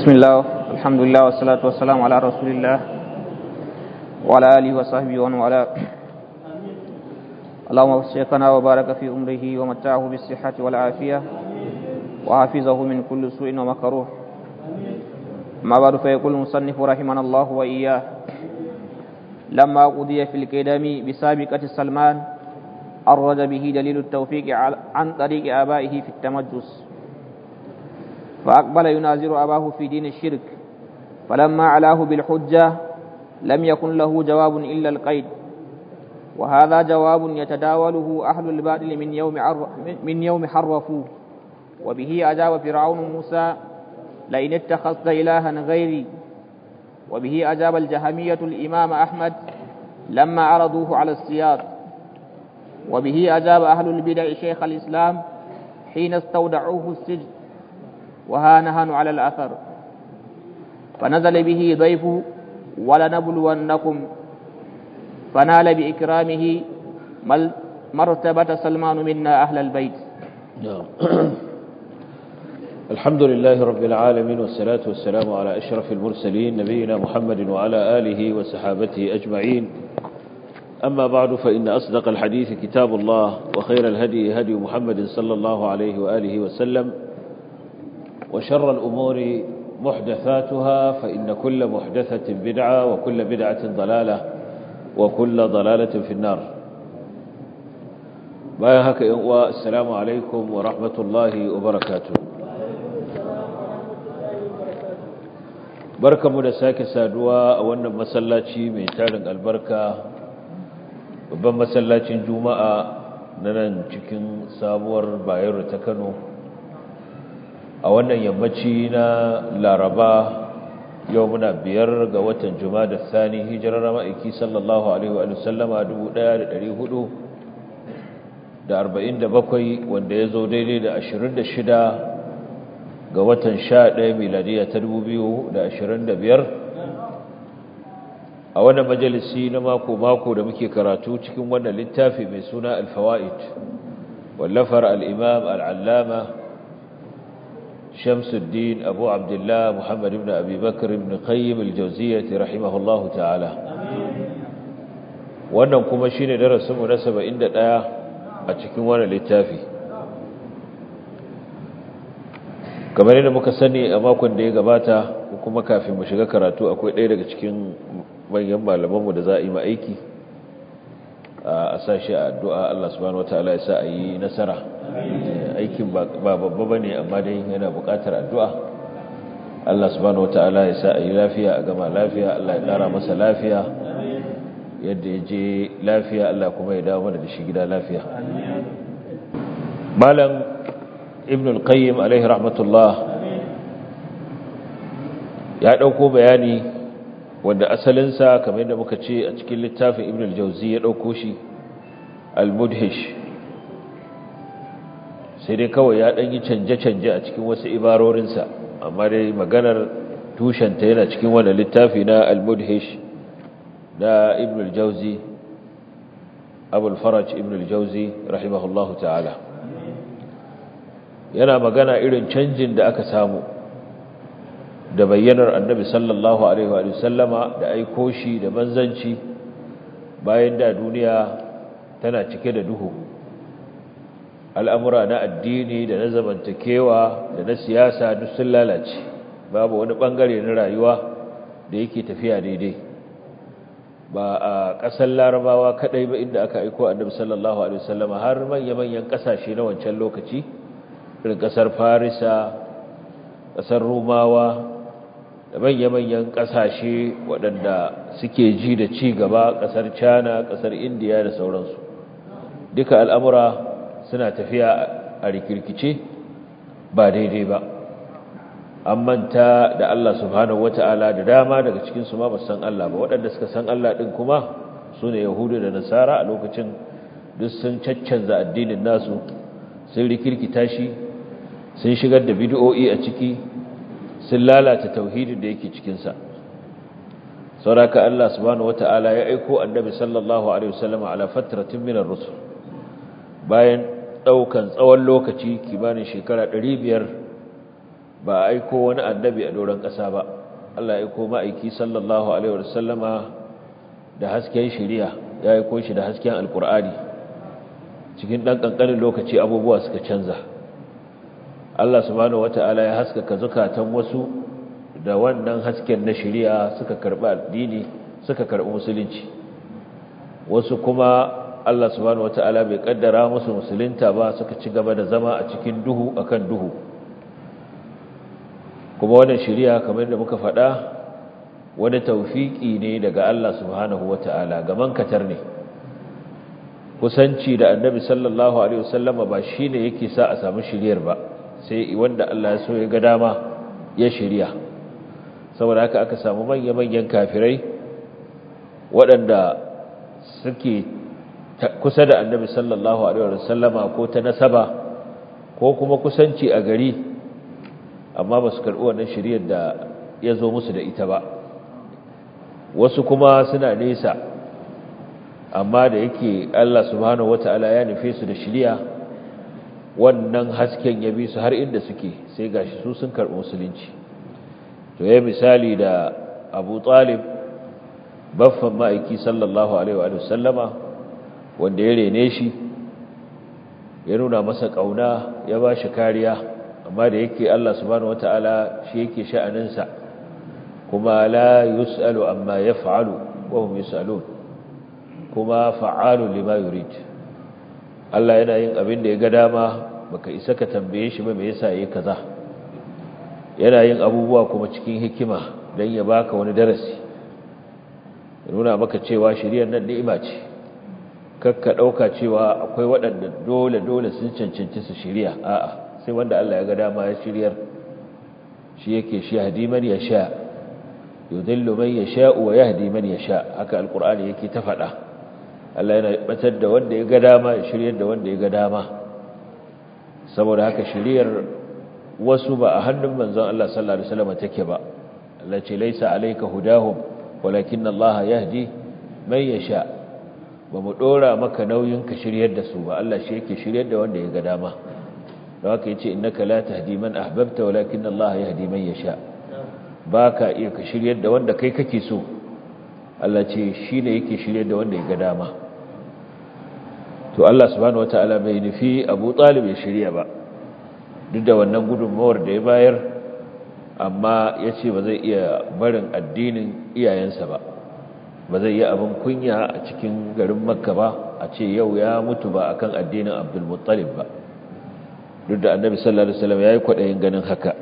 بسم الله الحمد لله والصلاة والسلام على رسول الله وعلى آله وصحبه ومن والاه اللهم وفقنا وبارك في أمره ومتعه بالصحة والعافية وحفظه من كل سوء ومكروه ما بعد فيقول المصنف رحمنا الله وإياه لما قضي في القدم بسابقة سلمان أرد به دليل التوفيق عن طريق آبائه في التمجس فأقبل ينازر أباه في دين الشرك فلما علاه بالحجة لم يكن له جواب إلا القيد وهذا جواب يتداوله أهل الباطل من يوم من يوم حرفوه وبه أجاب فرعون موسى لئن اتخذت إلها غيري وبه أجاب الجهمية الإمام أحمد لما عرضوه على السياط وبه أجاب أهل البدع شيخ الإسلام حين استودعوه السجن وها نهن على الأثر فنزل به ضيف ولنبلونكم فنال بإكرامه مرتبة سلمان منا أهل البيت الحمد لله رب العالمين والصلاة والسلام على أشرف المرسلين نبينا محمد وعلى آله وصحابته أجمعين أما بعد فإن أصدق الحديث كتاب الله وخير الهدي هدي محمد صلى الله عليه وآله وسلم وشر الأمور محدثاتها فإن كل محدثة بدعة وكل بدعة ضلالة وكل ضلالة في النار بايهك والسلام عليكم ورحمة الله وبركاته barkamu da sake saduwa a wannan masallaci mai tarin albarka babban masallacin juma'a na nan cikin sabuwar bayero ta kano a wannan yammaci na laraba yau muna biyar ga watan juma'a da sani hijirar ma'aiki sallallahu alaihi wa sallama 1447 wanda ya zo daidai da 26 ga watan 11 miladiya ta 2025 a wannan majalisi na mako-mako da muke karatu cikin wannan littafi mai suna alfawa'id wallafar al'imam al'allama shamsuddin abu abdullah muhammad ibn abi bakar ibn qayyim al-jawziyyati rahimahullahu ta'ala wannan kuma shine darasinmu na 71 a cikin wannan littafi kamar yadda muka sani a makon da ya gabata kuma kafin mu shiga karatu akwai ɗaya daga cikin manyan malamanmu da za a yi ma aiki a sashi a addu'a Allah subhanahu wa ta'ala ya sa a yi nasara aikin ba babba ba ne amma dai yana buƙatar addu'a Allah subhanahu wa ta'ala ya sa a yi lafiya a gama lafiya Allah ya ƙara masa lafiya yadda ya je lafiya Allah kuma ya dawo mana da shi gida lafiya malam ibn al-qayyim alaihi rahmatullah ya ɗauko bayani wanda asalinsa kamar yadda muka ce a cikin littafin ibn al-jauzi ya ɗauko shi al-mudhish sai dai kawai ya ɗan yi canje-canje a cikin wasu ibarorinsa amma dai maganar tushenta yana cikin wanda littafi na al-mudhish na ibn al-jauzi abul faraj ibn al-jauzi rahimahullahu ta'ala yana magana irin canjin da aka samu da bayyanar annabi sallallahu alaihi wa sallama da aiko shi da manzanci bayan da duniya tana cike da duhu al'amura na addini da na zamantakewa da na siyasa duk sun lalace babu wani bangare na rayuwa da yake tafiya daidai ba a ƙasar larabawa kaɗai ba inda aka aiko annabi sallallahu alaihi wa sallama har manya-manyan ƙasashe na wancan lokaci irin ƙasar farisa ƙasar rumawa da manya-manyan ƙasashe waɗanda suke ji da ci gaba ƙasar china ƙasar indiya da sauransu duka al'amura suna tafiya a rikirkice ba daidai ba an manta da Allah subhanahu wata'ala da dama daga cikinsu ma ba san Allah ba waɗanda suka san Allah ɗin kuma su ne yahudu da nasara a lokacin duk sun caccanza addinin nasu sun rikirkita shi sun shigar da bid'o'i a ciki sun lalata tauhidin da yake cikinsa sauraka Allah subhanahu wata'ala ya aiko annabi sallallahu alaihi wasallam ala fatratin min ar-rusul bayan daukan tsawon lokaci kimanin shekara 500 ba a aiko wani annabi a doron ƙasa ba Allah ya aiko ma'aiki sallallahu alaihi wasallama da hasken shari'a ya aiko shi da hasken alkur'ani cikin ɗan ƙanƙanin lokaci abubuwa suka canza Allah subhanahu wata'ala ya haskaka zukatan wasu da wannan hasken na shari'a suka karɓi addini suka karɓi musulunci wasu kuma Allah subhanahu wata'ala bai kaddara musu musulunta ba suka ci gaba da zama a cikin duhu akan duhu kuma wannan shari'a kamar da muka faɗa wani tawfiki ne daga Allah subhanahu wata'ala gaman katar ne kusanci da annabi sallallahu alaihi wasallama ba shine yake sa a samu shiriyar ba sai wanda Allah ya so ya ga dama ya shirya saboda haka aka samu manya-manyan kafirai waɗanda suke kusa da annabi sallallahu alaihi wasallama ko ta nasaba ko kuma kusanci a gari amma ba su karɓi wannan shiriyar da ya zo musu da ita ba wasu kuma suna nesa amma da yake Allah subhanahu wata'ala ya nufe su da shiriya wannan hasken ya bi su har inda suke sai gashi su sun karɓi musulunci to yayi misali da Abu Talib baffan ma'aiki sallallahu alaihi wa sallama wanda ya rene shi ya nuna masa kauna ya ba shi kariya amma da yake Allah subhanahu wata'ala shi yake sha'aninsa kuma la yus'alu amma yaf'alu wa hum yus'alun kuma fa'alun lima yurid Allah yana yin abin da ya ga dama baka isa ka tambaye shi ba me yasa yayi kaza yana yin abubuwa kuma cikin hikima dan ya baka wani darasi ya nuna maka cewa shiriyar nan ni'ima ce kakka dauka cewa akwai waɗanda dole dole sun cancanci su shiriya a'a sai wanda Allah ya ga dama ya shiryar shi yake shi hadiman ya sha yudillu man yasha wa yahdi man yasha haka alqur'ani yake ta faɗa Allah yana batar da wanda ya ga dama ya shiryar da wanda ya ga dama saboda haka shiryar wasu ba a hannun manzon Allah sallallahu alaihi wasallam take ba Allah ce laisa alayka hudahum walakin Allah yahdi man yasha ba mu dora maka nauyin ka shiryar da su ba Allah shi yake shiryar da wanda ya ga dama don haka yace innaka la tahdi man ahbabta walakin Allah yahdi man yasha baka iya ka shiryar da wanda kai kake so Allah ce shine yake shiryar da wanda ya ga dama to Allah subhanahu wataala bai nufi Abu Talib ya shirya ba duk da wannan gudunmawar da ya bayar amma ya ce ba zai iya barin addinin iyayensa ba ba zai yi abin kunya a cikin garin makka ba a ce yau ya mutu ba akan addinin abdulmuttalib ba duk da annabi sallallahu alaihi wasallam yayi kwadayin ganin haka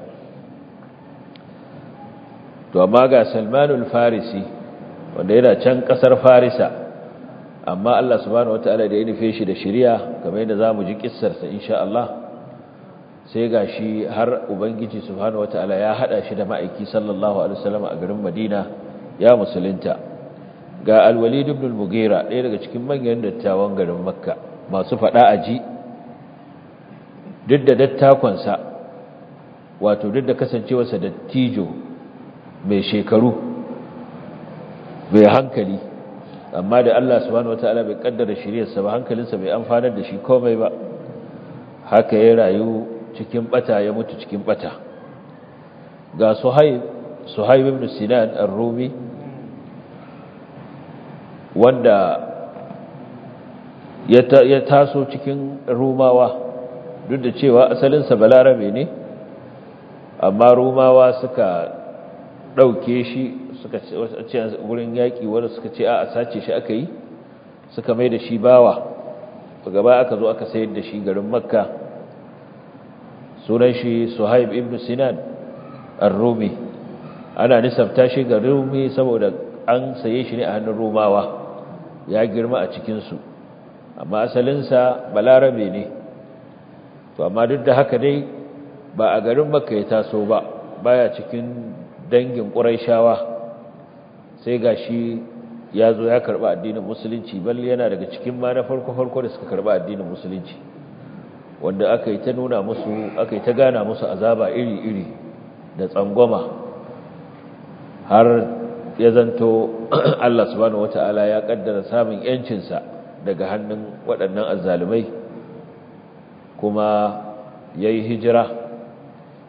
to amma ga salmanul farisi wanda yana can kasar farisa amma Allah subhanahu wataala da ya nufe shi da shari'a kamar yadda zamu ji kissar sa insha Allah sai gashi har ubangiji subhanahu wataala ya hada shi da ma'aiki sallallahu alaihi wasallam a garin Madina ya musulunta ga al-Walid ibn al-Mughira ɗaya daga cikin manyan dattawan garin Makka masu fada aji duk da dattakon sa wato duk da kasancewarsa dattijo mai shekaru mai hankali amma da Allah subhanahu wataala bai kaddara shiriyarsa ba hankalinsa bai amfanar da shi komai ba haka ya rayu cikin bata ya mutu cikin bata ga Suhaib Suhaib ibn Sinan ar-Rumi wanda ya taso cikin Rumawa duk da cewa asalinsa balarabe ne amma Rumawa suka dauke shi suka ce wurin yaƙi wanda suka ce a sace shi aka yi suka mai da shi bawa gaba aka zo aka sayar da shi garin makka sunan shi suhaib ibn sinan ar-rumi ana nisabta shi ga rumi saboda an saye shi ne a hannun rumawa ya girma a cikinsu amma asalinsa balarabe ne to amma duk da haka dai ba a garin makka ya taso ba baya cikin dangin ƙuraishawa sai ga shi ya zo ya karɓa addinin musulunci balle yana daga cikin ma na farko-farko da suka karɓa addinin musulunci wanda aka yi ta nuna musu aka yi ta gana musu azaba iri-iri da tsangwama har ya zanto Allah subhanahu wata'ala ya kaddara samun yancinsa daga hannun waɗannan azzalumai kuma ya yi hijira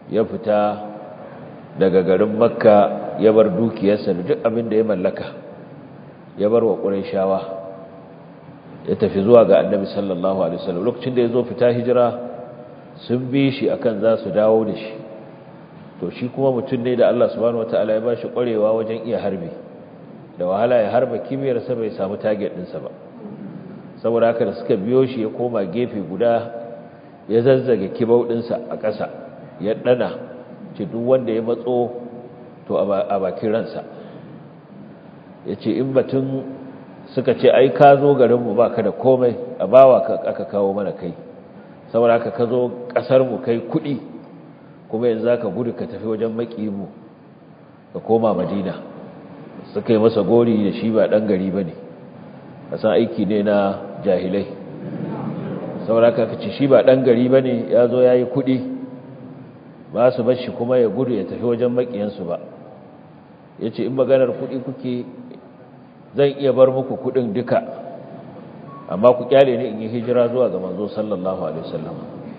ya fita daga garin makka ya bar dukiyarsa da duk abin da ya mallaka ya bar wa ƙurayshawa ya tafi zuwa ga annabi sallallahu alaihi wasallam lokacin da ya zo fita hijira sun bi shi akan za su dawo da shi to shi kuma mutum ne da Allah subhanahu wataala ya ba shi ƙwarewa wajen iya harbi da wahala ya harba kibiyarsa bai samu target ɗinsa ba saboda haka da suka biyo shi ya koma gefe guda ya zazzage kibau ɗinsa a ƙasa ya ɗana ce duk wanda ya matso to a bakin ransa ya ce in batun suka ce ai ka zo garinmu ba ka da komai a bawa aka kawo mana kai saboda haka ka zo ƙasarmu kai kuɗi kuma yanzu za ka gudu ka tafi wajen maƙimu ka koma madina suka yi masa gori da shi ba ɗan gari ba ne a san aiki ne na jahilai saboda haka ka ce shi ba ɗan gari ba ne ya zo ya yi kuɗi ba su bashi kuma ya gudu ya tafi wajen maƙiyansu ba ya ce in maganar kuɗi kuke zan iya bar muku kuɗin duka amma ku kyale ni in yi hijira zuwa ga manzo sallallahu alaihi wasallam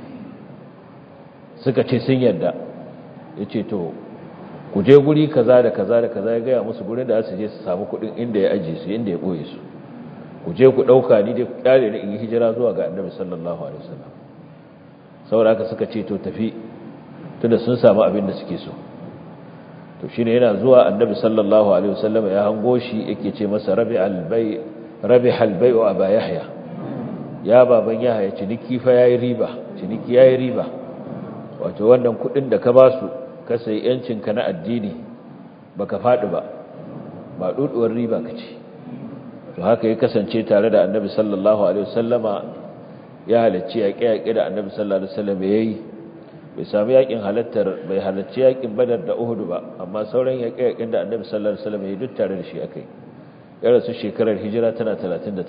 suka ce sun yadda ya ce to ku je guri kaza da kaza da kaza ya gaya musu gurin da su je su samu kuɗin inda ya ajiye su inda ya ɓoye su ku je ku ɗauka ni dai ku kyale ni in yi hijira zuwa ga annabi sallallahu alaihi wasallam saboda haka suka ce to tafi tunda sun samu abin da suke so to shine yana zuwa annabi sallallahu alaihi wasallam ya hango shi yake ce masa rabi albay rabi albay wa aba yahya ya baban yahya ciniki fa yayi riba ciniki yayi riba wato wannan kudin da ka ba su ka sai yancin ka na addini baka fadi ba ba duduwar riba kace to haka ya kasance tare da annabi sallallahu alaihi wasallama ya halacci yaƙe-yaƙe da annabi sallallahu alaihi wasallam yayi bai sami yakin halattar bai halarci yakin badar da uhudu ba amma sauran yaƙe-yaƙen da annabi sallallahu alaihi wasallam ya duk tare da shi akai ya rasu shekarar hijira tana 38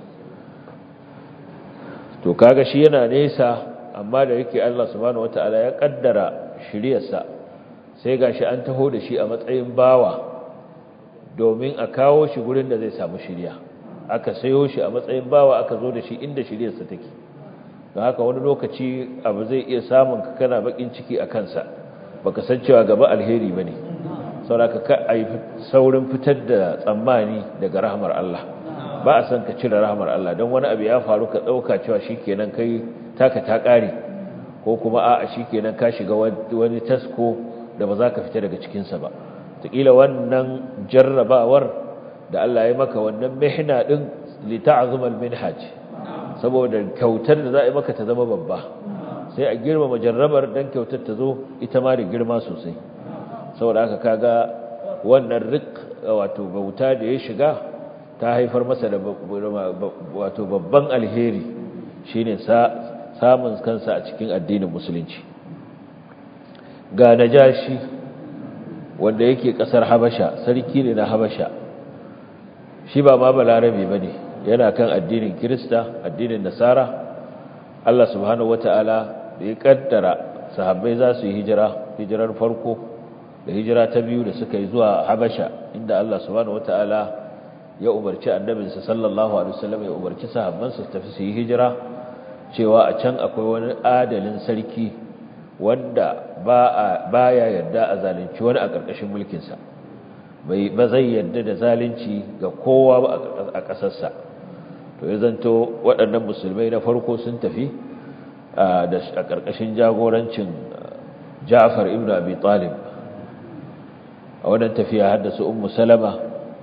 to kaga shi yana nesa amma da yake Allah subhanahu wataala ya kaddara shiriyarsa sai gashi an taho da shi a matsayin bawa domin a kawo shi gurin da zai samu shiriya aka sayo shi a matsayin bawa aka zo da shi inda shiriyarsa take don haka wani lokaci abu zai iya samun ka kana bakin ciki a kansa baka san cewa gaba alheri bane saboda ka ai saurin fitar da tsammani daga rahmar Allah ba a san ka cire rahmar Allah don wani abu ya faru ka dauka cewa shikenan kai taka ta kare ko kuma a'a shikenan ka shiga wani tasko da ba za ka fita daga cikin sa ba takila wannan jarrabawar da Allah ya maka wannan mihna din li ta'zuma al-minhaj saboda kyautar da za a yi maka ta zama babba sai a girmama jarrabar dan kyautar ta zo ita ma da girma sosai saboda haka kaga wannan rik wato bauta da ya shiga ta haifar masa da wato babban alheri shine samun kansa a cikin addinin musulunci ga najashi wanda yake kasar habasha sarki ne na habasha shi ba ma balarabe bane yana kan addinin Kirista addinin Nasara Allah subhanahu wataala da ya kaddara sahabbai za su yi hijira hijirar farko da hijira ta biyu da suka yi zuwa Habasha inda Allah subhanahu wataala ya umarci annabinsa sallallahu alaihi wasallam ya umarci sahabban su tafi su yi hijira cewa a can akwai wani adalin sarki wanda ba baya yarda a zalunci wani a ƙarƙashin mulkin sa bai ba zai yarda da zalunci ga kowa ba a ƙasarsa to ya zanto waɗannan musulmai na farko sun tafi a ƙarƙashin jagorancin ja'far ibn abi talib a wannan tafiya haddasa ummu salama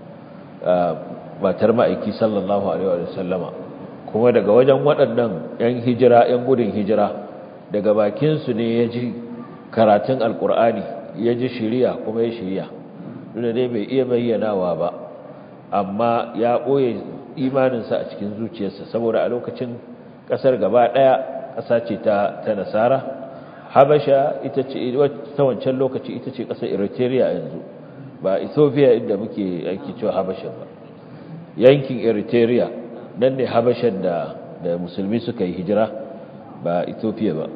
matar ma'aiki sallallahu alaihi wa sallama kuma daga wajen waɗannan 'yan hijira 'yan gudun hijira daga bakinsu ne ya ji karatun alkur'ani ya ji shiriya kuma ya shiriya duk dai bai iya bayyanawa ba amma ya ɓoye imaninsa a cikin zuciyarsa saboda a lokacin ƙasar gaba ɗaya ƙasa ce ta ta nasara habasha ita ce ta wancan lokaci ita ce ƙasar eritrea yanzu ba ethiopia inda muke aiki cewa habasha ba yankin eritrea nan ne habashan da da musulmi suka yi hijira ba ethiopia ba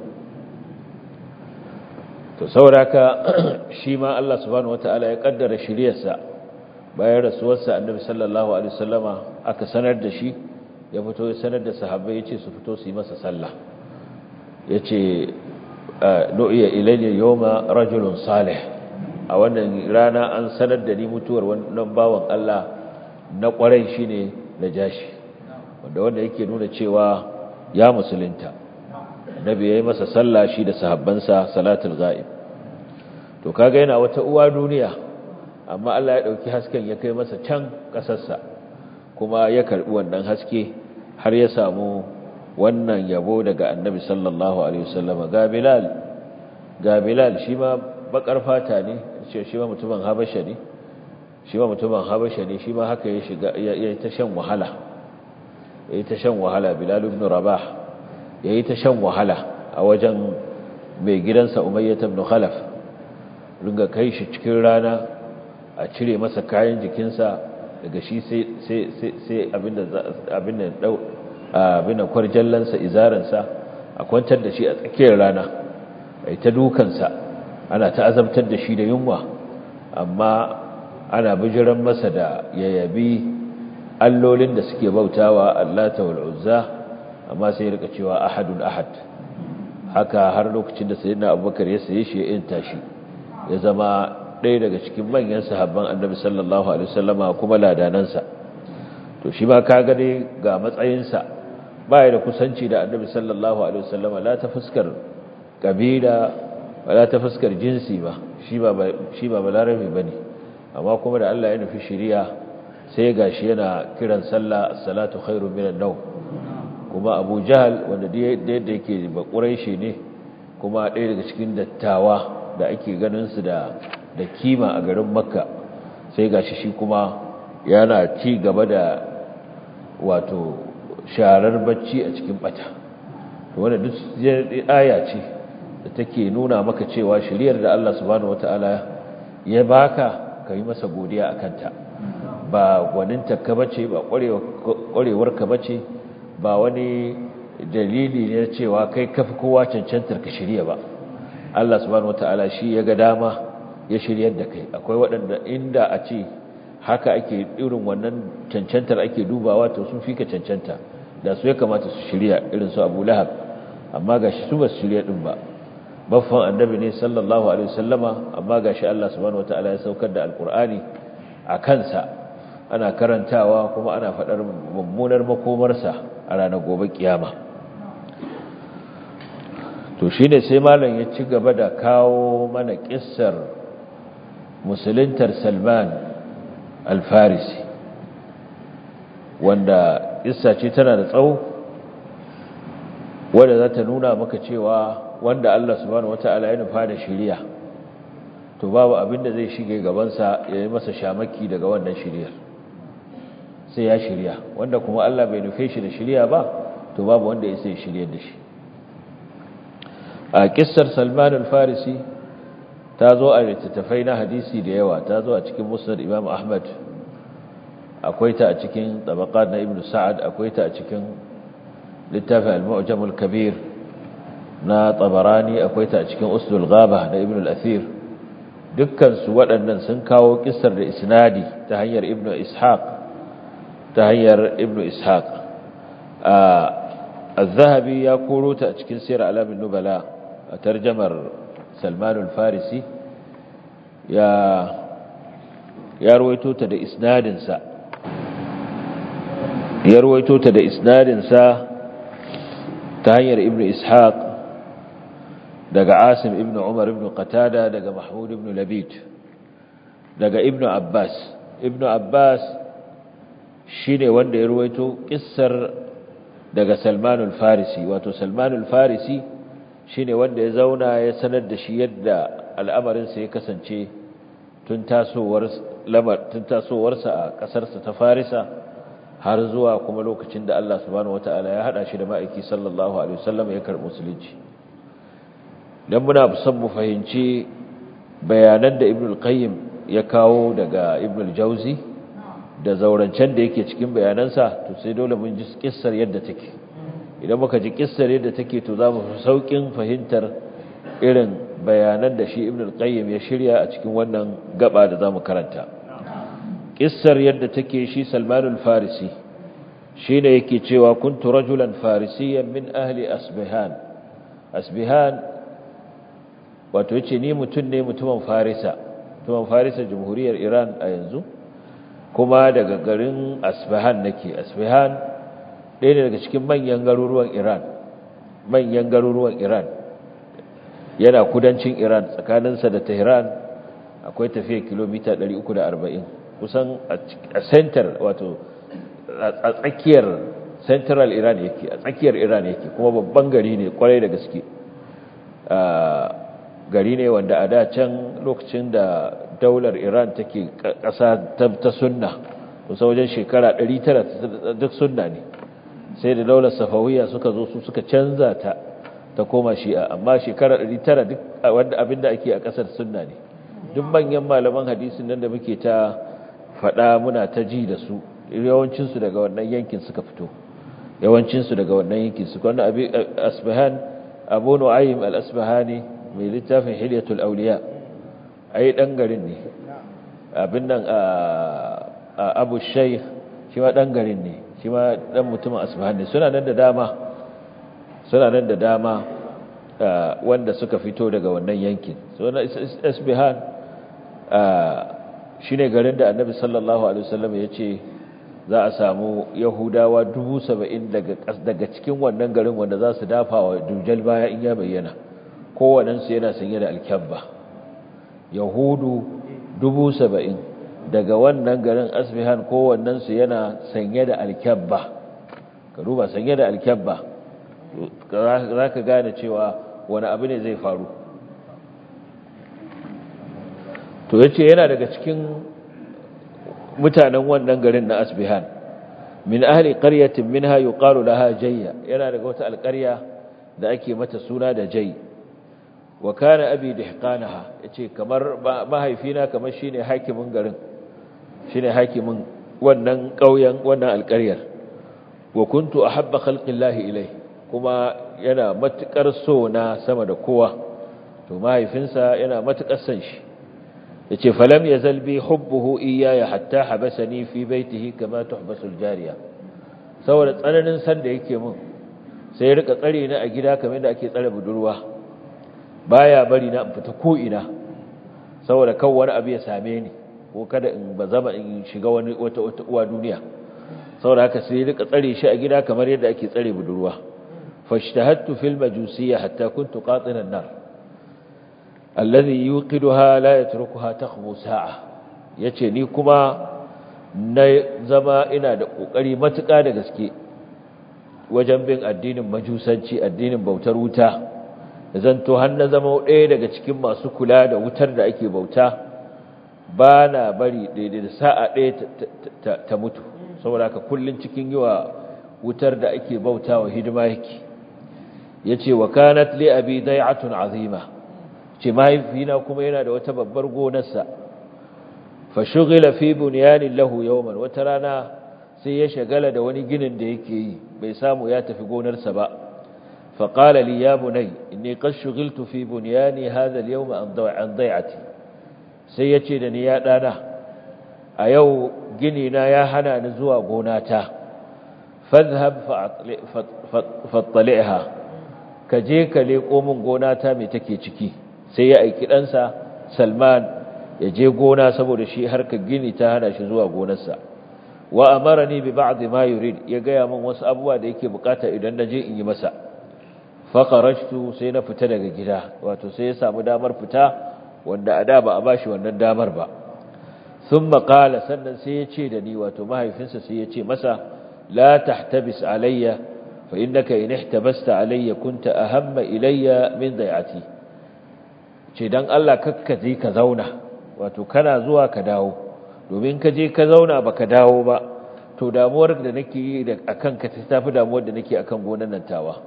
to sauraka shi ma Allah subhanahu wataala ya kaddara shiriyarsa bayan rasuwarsa annabi sallallahu alaihi wasallama aka sanar da shi ya fito ya sanar da sahabbai yace su fito su yi masa sallah yace nu'iya ilayya yawma rajulun salih a wannan rana an sanar da ni mutuwar wannan bawan Allah na kwarai shine najashi wanda wanda yake nuna cewa ya musulunta annabi yayi masa sallah shi da sahabbansa salatul ghaib to kaga yana wata uwa duniya amma Allah ya dauki hasken ya kai masa can kasarsa kuma ya karbi wannan haske har ya samu wannan yabo daga annabi sallallahu alaihi wasallam ga bilal ga bilal shi ma bakar fata ne shi ma mutumin habasha ne shi ma mutumin habasha ne shi ma haka ya shiga ya ta shan wahala ya ta shan wahala bilal ibn rabah ya ta shan wahala a wajen mai gidansa umayyah ibn khalaf ringa kai shi cikin rana a cire masa kayan jikinsa daga shi sai sai sai abinda abinda dau abinda kwarjallansa izaransa a kwantar da shi a tsakiyar rana ai ta dukansa ana ta azabtar da shi da yunwa amma ana bijiran masa da yayabi allolin da suke bautawa allata wal uzza amma sai rika cewa ahadun ahad haka har lokacin da sayyidina abubakar ya saye shi ya inta shi ya zama ɗaya daga cikin manyan sahabban annabi sallallahu alaihi wasallama kuma ladanansa to shi ma ka gane ga matsayinsa baya da kusanci da annabi sallallahu alaihi wasallama la ta fuskar kabila wala ta fuskar jinsi ba shi ba shi ba balarabi bane amma kuma da Allah ya nufi shari'a sai gashi yana kiran sallah as-salatu khairu minan nawm kuma Abu Jahl wanda da yadda yake ba Quraishi ne kuma ɗaya daga cikin dattawa da ake ganin su da da kima a garin Makka sai gashi shi kuma yana ci gaba da wato sharar bacci a cikin bata to wanda duk aya ce da take nuna maka cewa shiriyar da Allah subhanahu wataala ya baka kai masa godiya akan ta ba gwaninta ka bace ba kwarewar ka bace ba wani dalili ne cewa kai kafi kowa cancantar ka shirya ba Allah subhanahu wataala shi ya ga dama ya shiryar da kai akwai waɗanda inda a ce haka ake irin wannan cancantar ake dubawa to sun fi ka cancanta da su ya kamata su shirya irin su Abu Lahab amma gashi su ba su shirya din ba baffan annabi ne sallallahu alaihi wasallama amma gashi Allah subhanahu wataala ya saukar da alqur'ani a kansa ana karantawa kuma ana fadar mummunar makomarsa a ranar gobe kiyama to shine sai malam ya ci gaba da kawo mana kissar musuluntar Salman al-Farisi wanda kissa ce tana da tsawo wanda za ta nuna maka cewa wanda Allah subhanahu wata'ala ya nufa da shiriya to babu abin da zai shige gabansa ya yi masa shamaki daga wannan shiriyar sai ya shirya wanda kuma Allah bai nufe shi da shiriya ba to babu wanda ya sai shiryar da shi a kissar Salman al-Farisi ta zo a littattafai na hadisi da yawa ta zo a cikin musnad Imam Ahmad akwai ta a cikin tabaqat na Ibn Sa'ad akwai ta a cikin littafin al-Mu'jam al-Kabir na tabarani akwai ta a cikin usul ghaba na ibn al-athir dukkan su waɗannan sun kawo kissar da isnadi ta hanyar ibn ishaq ta hanyar ibn ishaq az-zahabi ya koro ta a cikin sirr alamin nubala a tarjamar salman al-farisi ya ya ruwaito ta da isnadin sa ya ruwaito ta da isnadin sa ta hanyar ibn ishaq daga Asim ibn Umar ibn Qatada daga Mahmud ibn Labid daga Ibn Abbas Ibn Abbas shine wanda ya ruwaito kissar daga Salman al-Farisi wato Salman al-Farisi shine wanda ya zauna ya sanar da shi yadda al'amarin sa ya kasance tun tasowar lamar tun tasowarsa a kasar sa ta Farisa har zuwa kuma lokacin da Allah subhanahu wataala ya hada shi da ma'aiki sallallahu alaihi wasallam ya karbi musulunci dan muna son mu fahimci bayanan da Ibn al-Qayyim ya kawo daga Ibn al-Jauzi da zaurancen da yake cikin bayanansa to sai dole mun ji kissar yadda take idan muka ji kissar yadda take to za mu fi saukin fahimtar irin bayanan da shi Ibn al-Qayyim ya shirya a cikin wannan gaba da zamu karanta kissar yadda take shi Salman al-Farisi shine yake cewa kuntu rajulan farisiyan min ahli Asbihan Asbihan wato yace ni mutum ne mutumin farisa mutumin farisa jamhuriyar iran a yanzu kuma daga garin asfahan nake asfahan ɗaya ne daga cikin manyan garuruwan iran manyan garuruwan iran yana kudancin iran tsakaninsa da tehran akwai tafiya kilomita 340 kusan a center wato a tsakiyar central iran yake a tsakiyar iran yake kuma babban gari ne kwarai da gaske gari ne wanda a da can lokacin da daular iran take ƙasa ta sunna kusa wajen shekara 900 duk sunna ne sai da daular safawiya suka zo su suka canza ta ta koma shi'a amma shekara 900 duk wanda abinda ake a ƙasar sunna ne duk manyan malaman hadisin nan da muke ta faɗa muna ta ji da su yawancinsu daga wannan yankin suka fito yawancinsu daga wannan yankin su wannan asbahan abu nu'aym al-asbahani mai littafin hilyatul awliya ai dan garin ne abin nan abu shaykh shi ma dan garin ne shi ma dan mutumin asbahan ne suna nan da dama suna nan da dama wanda suka fito daga wannan yankin so na asbahan shine garin da annabi sallallahu alaihi wasallam ya ce za a samu yahudawa dubu saba'in daga cikin wannan garin wanda za su dafa wa dujal baya in ya bayyana kowanensu yana sanye da alkyabba yahudu dubu saba'in daga wannan garin asbihan kowannensu yana sanye da alkyabba ka duba sanye da alkyabba za ka gane cewa wani abu ne zai faru to ya ce yana daga cikin mutanen wannan garin na asbihan min ahli qaryatin minha yuqalu laha jayya yana daga wata alƙarya da ake mata suna da jay wa kana abi dihqanaha yace kamar mahaifina kamar shine hakimin garin shine hakimin wannan ƙauyen wannan alƙaryar wa kuntu ahabba khalqillahi ilai kuma yana matukar so na sama da kowa to mahaifinsa yana matukar son shi yace falam yazal bi hubbuhu iyaya hatta habasani fi baitihi kama tuhbasu aljariya saboda tsananin san da yake mun sai ya rika tsare ni a gida kamar da ake tsare budurwa baya bari na in fita ko ina saboda kan wani abu ya same ni ko kada in bazama in shiga wani wata wata uwa duniya saboda haka sai ya rika tsare shi a gida kamar yadda ake tsare budurwa fashtahattu fil majusiyya hatta kuntu qatinan nar alladhi yuqiduha la yatrukuha takhbu sa'a yace ni kuma na zama ina da kokari matuƙa da gaske wajen bin addinin majusanci addinin bautar wuta zanto har na zama ɗaya daga cikin masu kula da wutar da ake bauta ba na bari daidai da sa'a ɗaya ta mutu saboda haka kullun cikin yiwa wutar da ake bauta wa hidima yake yace wa kanat li abi dai'atun azima ce mahaifina kuma yana da wata babbar gonarsa fa shughila fi bunyanin lahu yawman wata rana sai ya shagala da wani ginin da yake yi bai samu ya tafi gonarsa ba fa qala li ya bunay inni qad shughiltu fi bunyani hadha al-yawm an dai'ati sai yace da ni ya dana a yau gini na ya hana ni zuwa gonata fadhhab fattali'ha ka je ka leko min gonata me take ciki sai ya aiki ɗansa salman ya je gona saboda shi harka gini ta hana shi zuwa gonarsa wa amarani bi ba'd ma yurid ya gaya min wasu abubuwa da yake bukata idan na je in yi masa fa kharajtu sai na fita daga gida wato sai ya samu damar fita wanda a da ba a bashi wannan damar ba thumma qala sannan sai ya ce da ni wato mahaifinsa sai ya ce masa la tahtabis alayya fa innaka in ihtabasta alayya kunta ahamma ilayya min dai'ati ce dan Allah kakkaje ka zauna wato kana zuwa ka dawo domin ka je ka zauna baka dawo ba to damuwar da nake yi da akan ka ta tafi damuwar da nake akan gonan nan tawa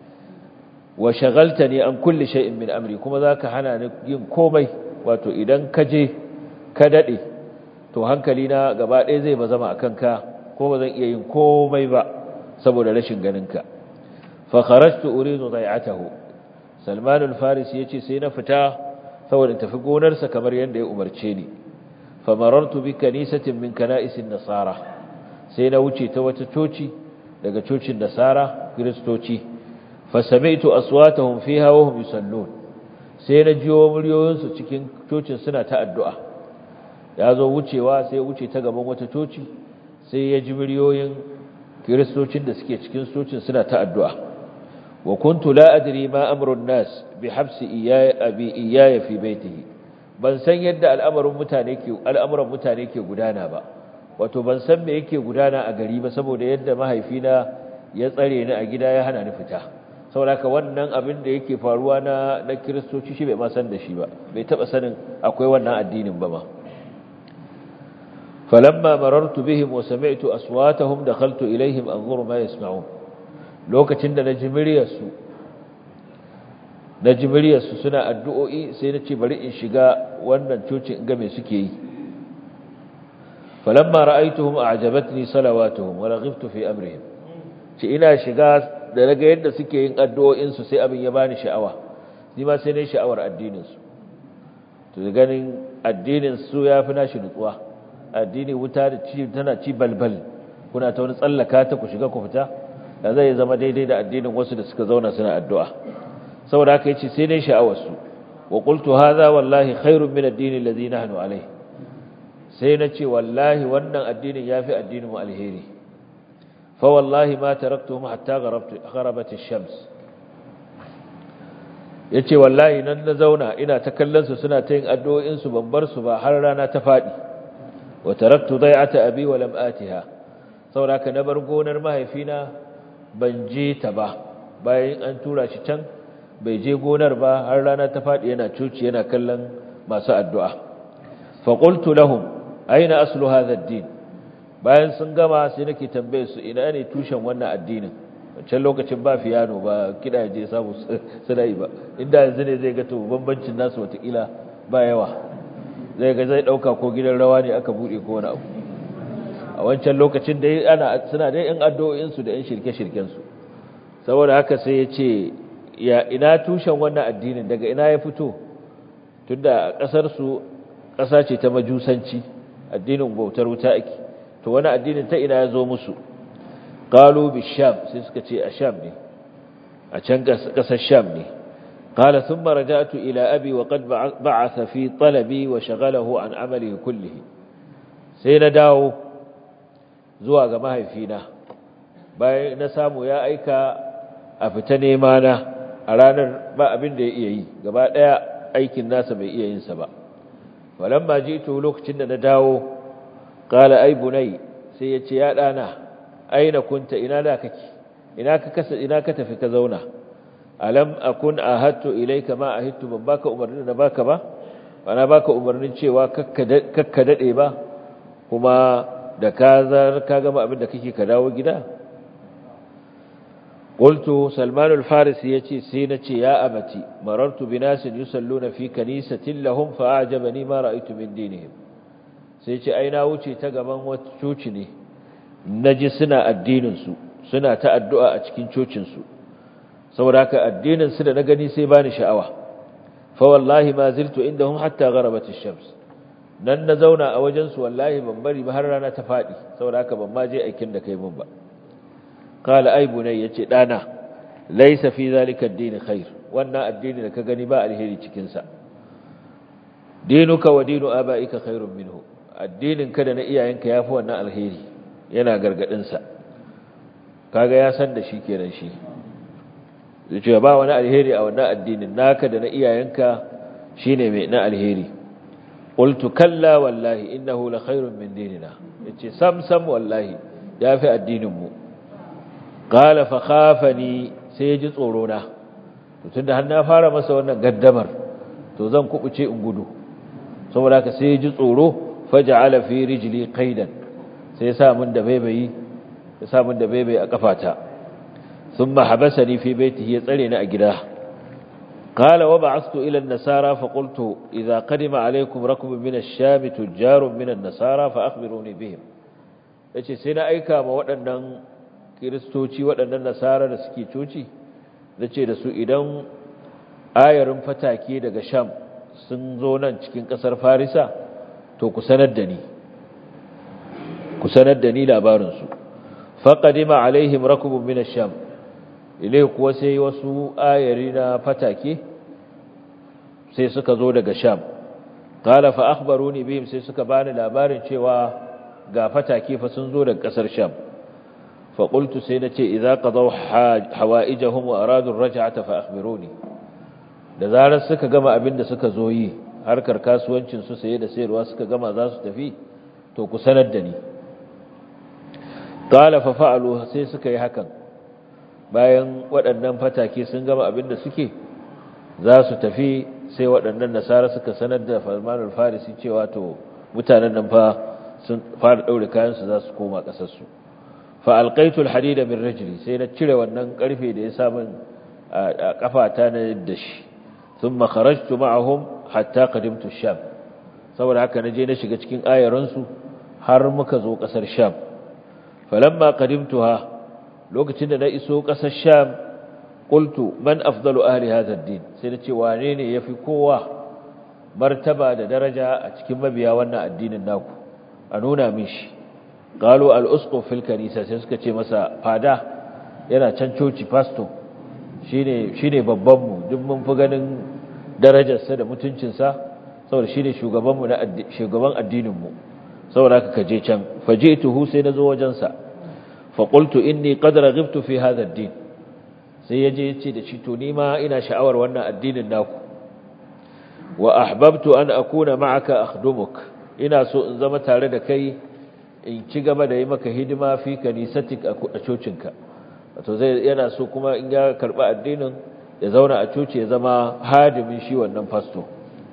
wa shagaltani an kulli shay'in min amri kuma zaka hana ni yin komai wato idan ka je ka dade to hankali na gaba ɗaya zai ba zama akan ka ko ba zan iya yin komai ba saboda rashin ganin ka fa kharajtu uridu dai'atahu Salman al-Farisi yace sai na fita saboda tafi gonarsa kamar yadda ya umarce ni famarartu bi kanisatin min kana'isin nasara sai na wuce ta wata coci daga cocin nasara kristoci fasami'tu aswatahum fiha wa hum yusallun sai na jiyo muryoyinsu cikin cocin suna ta addu'a ya zo wucewa sai ya wuce ta gaban wata coci sai ya ji muryoyin kiristocin da suke cikin cocin suna ta addu'a wa kuntu la adri ma amrun nas bi habsi iyaya abi iyaya fi baitihi ban san yadda al'amarin mutane ke al'amuran mutane ke gudana ba wato ban san me yake gudana a gari ba saboda yadda mahaifina ya tsare ni a gida ya hana ni fita saboda ka wannan abin da yake faruwa na na kiristoci shi bai ma san da shi ba bai taba sanin akwai wannan addinin ba ma falamma marartu bihim wa sami'tu aswatahum dakhaltu ilaihim anzuru ma yasma'un lokacin da naji muryarsu naji muryarsu suna addu'o'i sai na ce bari in shiga wannan cocin in ga me suke yi falamma ra'aytuhum a'jabatni salawatuhum wa raghibtu fi amrihim ce ina shiga da naga yadda suke yin addu'o'in su sai abin ya bani sha'awa ni ma sai ne sha'awar addinin su to ganin addinin su yafi nashi nutsuwa addini wuta da ci tana ci balbal kuna ta wani tsallaka ta ku shiga ku fita da zai zama daidai da addinin wasu da suka zauna suna addu'a saboda haka yace sai ne sha'awar su wa qultu hadha wallahi khairun min ad-din alladhi nahnu alayhi sai na ce wallahi wannan addinin yafi addinin mu alheri fa wallahi ma taraktuhum hatta gharabat ash-shams yace wallahi nan na zauna ina ta kallon su suna ta yin addu'o'in su ban bar su ba har rana ta fadi wa taraktu dai'ata abi wa lam atiha saboda ka na bar gonar mahaifina ban je ta ba bayan an tura shi can bai je gonar ba har rana ta fadi yana cuci yana kallon masu addu'a fa qultu lahum aina aslu hadha ad-din bayan sun gama sai nake tambaye su ina ne tushen wannan addinin wancan lokacin ba fiyano ba kida je samu suna yi ba inda yanzu ne zai ga to bambancin nasu watakila ba yawa zai ga zai dauka ko gidan rawa ne aka bude ko wani abu a wancan lokacin da ana suna da yan addu'o'in su da yan shirke-shirken su saboda haka sai ya ce ya ina tushen wannan addinin daga ina ya fito tunda kasar su kasa ce ta majusanci addinin bautar wuta ake to wani addinin ta ina ya zo musu qalu bisham sai suka ce a sham ne a can kasar sham ne qala thumma raja'tu ila abi wa qad ba'atha fi talabi wa shaghalahu an amalihi kullihi sai na dawo zuwa ga mahaifina bayan na samu ya aika a fita nema na a ranar ba abin da ya iya yi gaba daya aikin nasa bai iya yin sa ba walamma jitu lokacin da na dawo qala ay bunay sai yace ya dana aina kunta ina da kake ina ka kasa ina ka tafi ka zauna alam akun ahadtu ilayka ma ahidtu ban baka umarnin da baka ba bana baka umarnin cewa kakka dade ba kuma da ka zar ka gama abin da kake ka dawo gida qultu salman al-farisi yace sai nace ya abati marartu binasin yusalluna fi kanisatin lahum fa a'jabani ma ra'aytu min dinihim sai ce ai na wuce ta gaban wata coci ne naji suna addinin su suna ta addu'a a cikin cocin su saboda haka addinin su da na gani sai bani sha'awa fa wallahi ma ziltu indahum hatta gharabat ash-shams nan na zauna a wajen su wallahi ban bari ba har rana ta fadi saboda haka ban ma je aikin da kai mun ba qala ay bunay yace dana laysa fi zalika ad-din khair wannan addini da ka gani ba alheri cikin sa dinuka wa dinu abaika khairun minhu addinin ka da na iyayenka yafi wannan alheri yana gargadin sa kaga ya san da shi kenan shi yace ba wani alheri a wannan addinin naka da na iyayenka shine mai na alheri qultu kalla wallahi innahu la khairun min dinina yace sam sam wallahi yafi addinin mu qala fa khafani sai ya ji tsoro na to tunda har na fara masa wannan gaddamar to zan kubuce in gudu saboda haka sai ya ji tsoro faj'ala fi rijli qaidan sai ya sa mun da baibayi ya sa mun da baibayi a kafata thumma habasani fi baitihi ya tsare ni a gida قال وبعثت إلى النسارى فقلت إذا قدم عليكم ركب من الشام تجار من النسارى فأخبروني بهم yace sai na aika ma waɗannan kiristoci waɗannan nasara da suke coci da ce da su idan ayarin fatake daga sham sun zo nan cikin ƙasar farisa to ku sanar da ni ku sanar da ni labarinsu faƙadima alaihim rakubun min sham. ilai kuwa sai wasu ayari na fatake sai suka zo daga sham qala fa akhbaruni bihim sai suka bani labarin cewa ga fatake fa sun zo daga kasar sham fa qultu sai nace idza qadaw hawaijahum wa aradu ar-raj'ata fa akhbiruni da zarar suka gama abin da suka zo yi harkar kasuwancin su saye da sayarwa suka gama za su tafi to ku sanar da ni qala fa fa'alu sai suka yi hakan bayan waɗannan fatake sun gama abin da suke za su tafi sai waɗannan nasara suka sanar da Salman al-Farisi cewa to mutanen nan fa sun fara daure kayan su za su koma ƙasar su fa alqaitu al-hadida min rijli sai na cire wannan karfe da ya sa min a kafata na da shi thumma kharajtu ma'ahum hatta qadimtu sham saboda haka naje na shiga cikin ayaran su har muka zo ƙasar sham falamma qadimtuha lokacin da na iso ƙasar sham qultu man afdalu ahli hadha ad-din sai na ce wane ne yafi kowa martaba da daraja a cikin mabiya wannan addinin naku a nuna min shi qalu al-usquf fil kanisa sai suka ce masa fada yana can coci pastor shine shine babban mu duk mun fi ganin darajarsa da mutuncinsa saboda shine shugaban mu na shugaban addinin mu saboda haka kaje can fajituhu sai nazo wajen sa fa qultu inni qad raghibtu fi hadha ad-din sai yaje yace da shi to ni ma ina sha'awar wannan addinin naku wa ahbabtu an akuna ma'aka akhdumuk ina so in zama tare da kai in ci gaba da yi maka hidima fi kanisatik a cocinka wato zai yana so kuma in ya karba addinin ya zauna a coci ya zama hadimin shi wannan fasto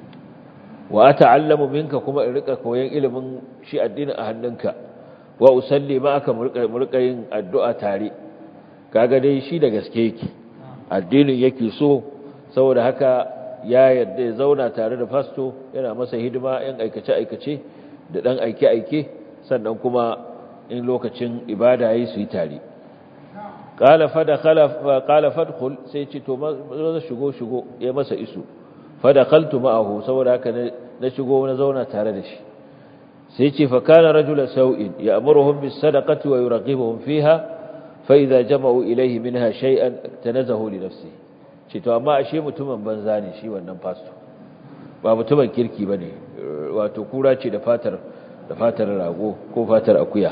wa ata'allamu minka kuma in rika koyon ilimin shi addinin a hannunka wa usalli ma'aka mu rika yin addu'a tare kaga dai shi da gaske yake addinin yake so saboda haka ya yarda ya zauna tare da fasto yana masa hidima yan aikace aikace da dan aike aike sannan kuma in lokacin ibada yayi su yi tare qala fadakhala qala fadkhul sai ce to maza shigo shigo ya masa isu fadakhaltu ma'ahu saboda haka na shigo na zauna tare da shi sai ce fa kana rajula sau'in ya'muruhum bis sadaqati wa yuraqibuhum fiha fa idza jama'u ilayhi minha shay'an tanazahu li nafsihi ce to amma ashe mutumin banza ne shi wannan pastor ba mutumin kirki bane wato kura ce da fatar da fatar rago ko fatar akuya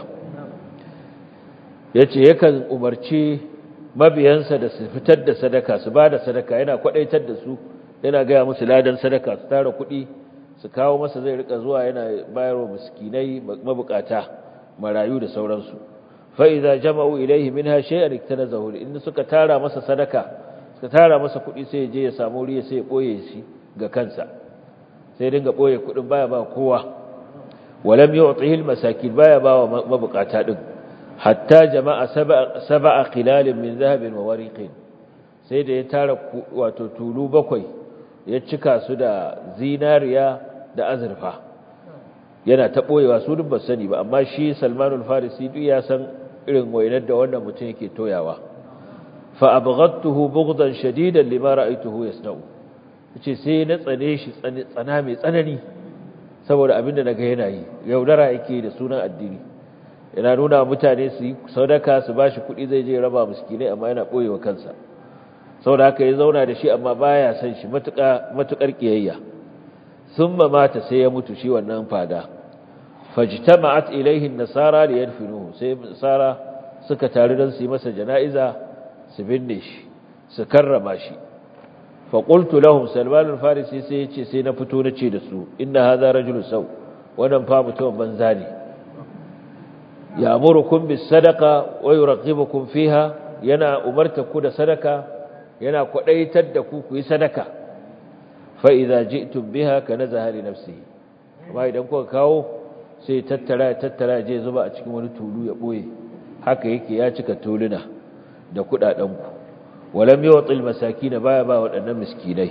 yace yakan umarci mabiyansa da su fitar da sadaka su bada sadaka yana kwadaitar da su yana ga musu ladan sadaka su tara kuɗi su kawo masa zai rika zuwa yana bayarwa miskinai mabukata marayu da sauransu fa idza jama'u ilayhi minha shay'an iktanazahu in suka tara masa sadaka suka tara masa kuɗi sai ya je ya samu riya sai ya ɓoye shi ga kansa sai dinga ɓoye kuɗin baya ba kowa walam yu'tihi al-masakin baya ba wa mabukata din hatta jama'a sab'a qilalin min zahabin wa wariqin sai da ya tara wato tulu bakwai ya cika su da zinariya da azurfa yana ta ɓoyewa su duk ba sani ba amma shi Salmanul Farisi duk ya san irin wainar da wannan mutum yake toyawa فأبغضته بغضا شديدا لما رأيته يصنع yace sai na tsane shi tsana mai tsanani saboda abinda naga yana yi yaudara yake da sunan addini yana nuna mutane su yi sadaka su bashi kuɗi zai je raba miskinai amma yana boyewa kansa saboda haka ya zauna da shi amma baya san shi matuƙa matuƙar kiyayya thumma mata sai ya mutu shi wannan fada fajtama'at ilayhi an-nasara liyadfinuhu sai nasara suka taru don su yi masa jana'iza su binne shi su karrama shi faƙultu lahum salman al-farisi sai yace sai na fito na ce da su inna hadha rajulun saw wannan fa mutum banza ne ya'murukum bis sadaqa wa yuraqibukum fiha yana umarta ku da sadaka yana kwadaitar da ku ku yi sadaka fa idza ji'tum biha kanazaha li nafsihi amma idan kuka kawo sai tattara tattara je zuba a cikin wani tulu ya boye haka yake ya cika tuluna da kudadenku walam yu'til masakin baya ba wadannan miskinai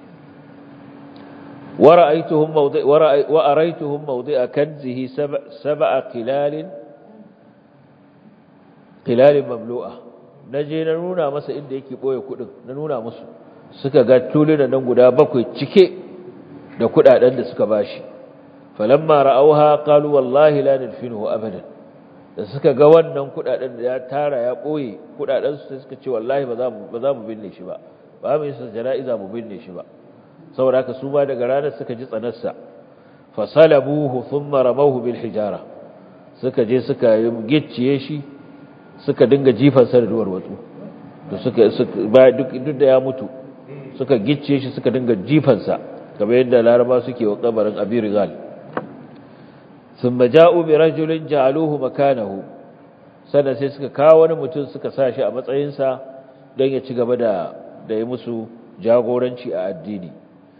wara'aytuhum mawdi' wa araytuhum mawdi'a kanzihi sab'a qilal qilal mamlu'a naje na nuna masa inda yake boye kudin na nuna musu suka ga tuluna nan guda bakwai cike da kudaden da suka bashi falamma ra'awha qalu wallahi la nadfinuhu abadan da suka ga wannan kudaden da ya tara ya boye kudaden su sai suka ce wallahi ba za mu ba za mu binne shi ba ba mu yi jana'iza mu binne shi ba saboda haka su ba daga ranar suka ji tsanarsa fasalabuhu thumma ramawhu bil hijara suka je suka gicciye shi suka dinga jifansa da duwar watsu to suka ba duk duk da ya mutu suka gicciye shi suka dinga jifansa kamar yadda laraba suke wa kabarin abi rigal thumma ja'u bi rajulin ja'aluhu makanahu sannan sai suka kawo wani mutum suka sa shi a matsayinsa don ya ci gaba da da yi musu jagoranci a addini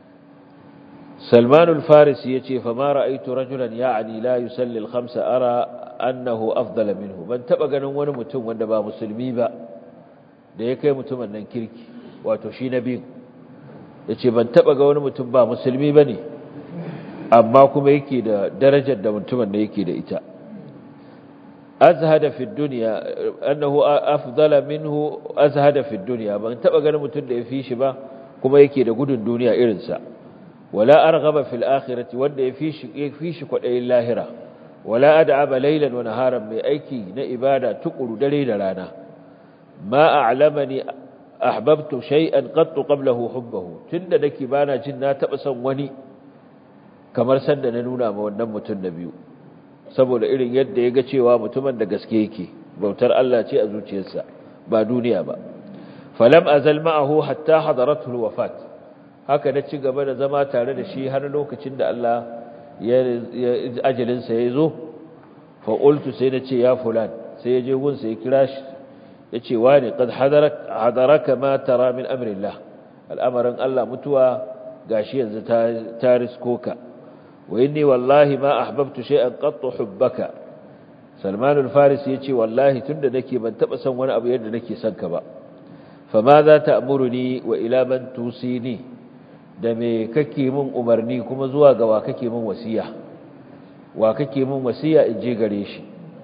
سلمان الفارسي يتي فما رأيت رجلا يعني لا يسلي الخمسة أرى أنه أفضل منه من تبقى نوان متم وندبا مسلمي با da ya kai mutumin nan kirki wato shi na biyu ya ce ban taɓa ga wani mutum ba musulmi ba ne amma kuma yake da darajar da mutumin da yake da ita azhada fi duniya annahu afdala minhu azhada fi duniya ban taɓa ganin mutum da ya fi shi ba kuma yake da gudun duniya irinsa ولا أرغب في الآخرة وده يفيش, يفيش قد أي اللاهرة ولا أدعب ليلا ونهارا من أيكي نإبادة تقل دليل لنا ما أعلمني أحببت شيئا قط قبله حبه تند نكي بانا جنا تبسا وني kamar sanda na nuna ma wannan mutum na biyu saboda irin yadda ya ga cewa mutumin da gaske yake bautar Allah ce a zuciyarsa ba duniya ba falam azal ma'ahu hatta hadaratul wafat haka na ci gaba da zama tare da shi har lokacin da Allah ya ajalinsa ya zo fa'ultu sai na ce ya fulan sai ya je gunsa ya kira shi ya ce wa ne ƙad hadaraka ma tara min amrillah al'amarin Allah mutuwa gashi yanzu ta risko ka wa inni wallahi ma ahbabtu shay'an qattu hubbaka Salman al-Faris ya ce wallahi tunda nake ban taba son wani abu yadda nake son ka ba fa ma za ta amuruni wa ila man tusini da me kake min umarni kuma zuwa ga wa kake min wasiya wa kake min wasiya in je gare shi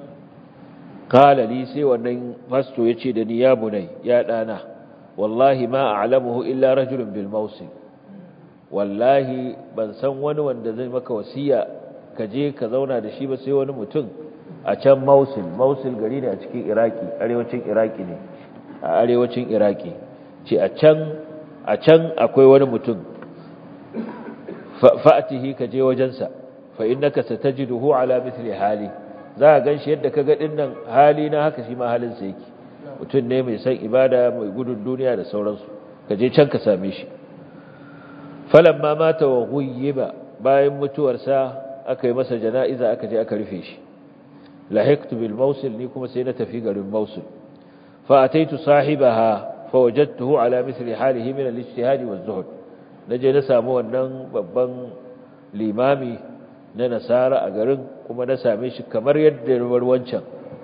qala li sai wannan fasto yace da ni ya bunai ya dana wallahi ma a'lamuhu illa rajulun bil mawsim wallahi ban san wani wanda zai maka wasiya ka je ka zauna da shi ba sai wani mutum a can mausil mausil gari ne a cikin iraki arewacin iraki ne a arewacin iraki ce a can a can akwai wani mutum fa'atihi ka je wajensa fa innaka satajiduhu ala mithli hali za ka ganshi yadda ka ga dinnan hali na haka shi ma halin sa yake mutum ne mai san ibada mai gudun duniya da sauransu ka je can ka same shi falamma mata wa ghuyyiba bayan mutuwarsa aka yi masa jana'iza aka je aka rufe shi lahiqtu bil mawsil ni kuma sai na tafi garin mawsil fa ataitu sahibaha fa wajadtuhu ala mithli halihi min al-ijtihad wa az-zuhd naje na samu wannan babban limami na nasara a garin kuma na same shi kamar yadda ruwar wancan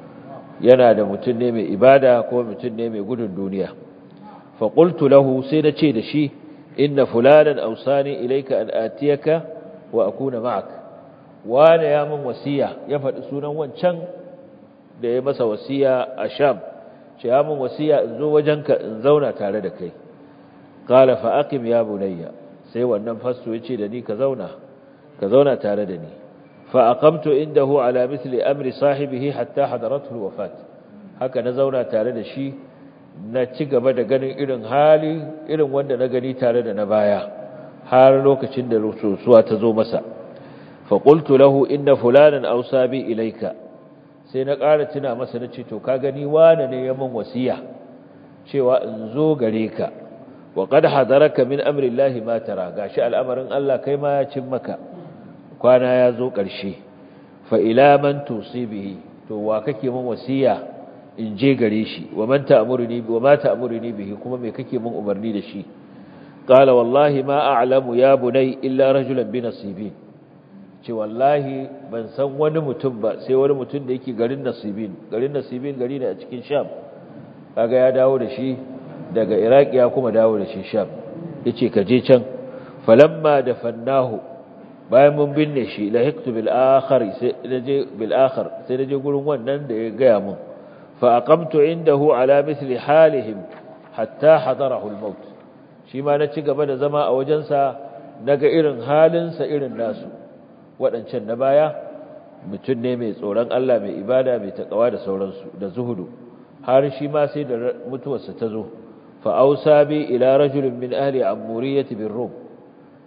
yana da mutum ne mai ibada ko mutum ne mai gudun duniya fa qultu lahu sai na ce da shi inna fulanan awsani ilayka an atiyaka wa akuna ma'ak wane ya min wasiya ya faɗi sunan wancan da ya masa wasiya a sham ce ya min wasiya in zo wajenka in zauna tare da kai qala fa aqim ya bunayya sai wannan fasto yace da ni ka zauna ka zauna tare da ni fa aqamtu indahu ala mithli amri sahibihi hatta hadarathu alwafat haka na zauna tare da shi na ci gaba da ganin irin hali irin wanda na gani tare da na baya har lokacin da rusuwa ta zo masa fa qultu lahu inna fulanan awsa bi ilayka sai na ƙara tuna masa na ce to ka gani wane ne ya min wasiya cewa in zo gare ka wa qad hadaraka min amri llahi ma tara gashi al'amarin Allah kai ma ya cin maka kwana ya zo ƙarshe fa ila man tusibihi to wa kake min wasiya in je gare shi wa man ta'muruni wa ma ta'muruni bihi kuma me kake min umarni da shi qala wallahi ma a'lamu ya bunay illa rajulan bi nasibin ce wallahi ban san wani mutum ba sai wani mutum da yake garin nasibin garin nasibin gari ne a cikin sham kaga ya dawo da shi daga iraki ya kuma dawo da shi sham yace ka je can falamma dafannahu bayan mun binne shi lahiqtu bil akhar sai naje bil akhar sai naje gurin wannan da ya gaya mun fa aqamtu indahu ala mithli halihim hatta hadarahu al maut shi ma na ci gaba da zama a wajensa naga irin halinsa irin nasu waɗancan na baya mutum ne mai tsoron Allah mai ibada mai taƙawa da sauransu da zuhudu har shi ma sai da mutuwarsa ta zo fa'ausa bi ila rajulun min ahli amuriyati bin rom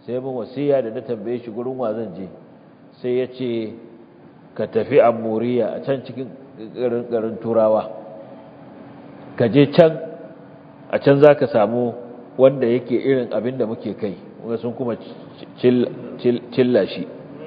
sai mun wasiya da na tambaye shi gurin wa zan je sai ya ce ka tafi amuriya a can cikin garin turawa ka je can a can za ka samu wanda yake irin abin da muke kai sun kuma cilla shi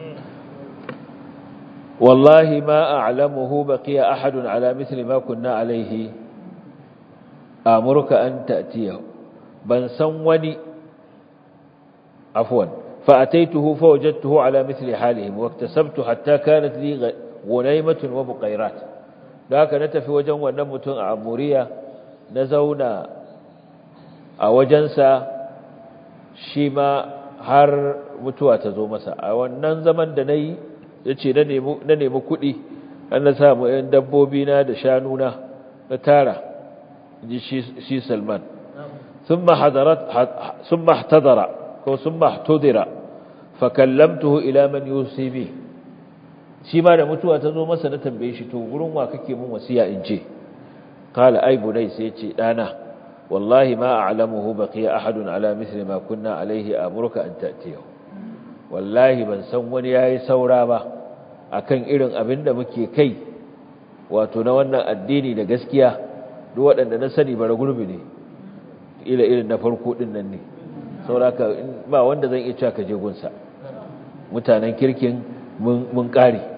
wallahi ma a'lamuhu baqiya ahadun ala mithli ma kunna alayhi amurka an ta'tiyahu ban san wani afwan fa ataituhu fa wajadtuhu ala mithli halihim wa iktasabtu hatta kanat li ghunaymatun wa buqayrat da haka na tafi wajen wannan mutum a amuriya na zauna a wajensa shi ma har mutuwa ta zo masa a wannan zaman da na yi ya ce na nemi kuɗi an na samu ‘yan dabbobi na da shanuna na tara ji shi salman sun mahtadara ko sun mahtudira fakallamtuhu ila man yusibi shi ma da mutuwa ta zo masa na tambaye shi to gurin wa kake mun wasiya in ce qala ay bunay sai ce dana wallahi ma a'lamuhu baqiya ahadun ala mithli ma kunna alayhi amuruka an ta'tiyahu wallahi ban san wani yayi saura ba akan irin abin da muke kai wato na wannan addini da gaskiya duk waɗanda na sani bara gurbi ne ila irin na farko din nan ne sauraka ba wanda zan iya cewa ka je gunsa mutanen kirkin mun ƙare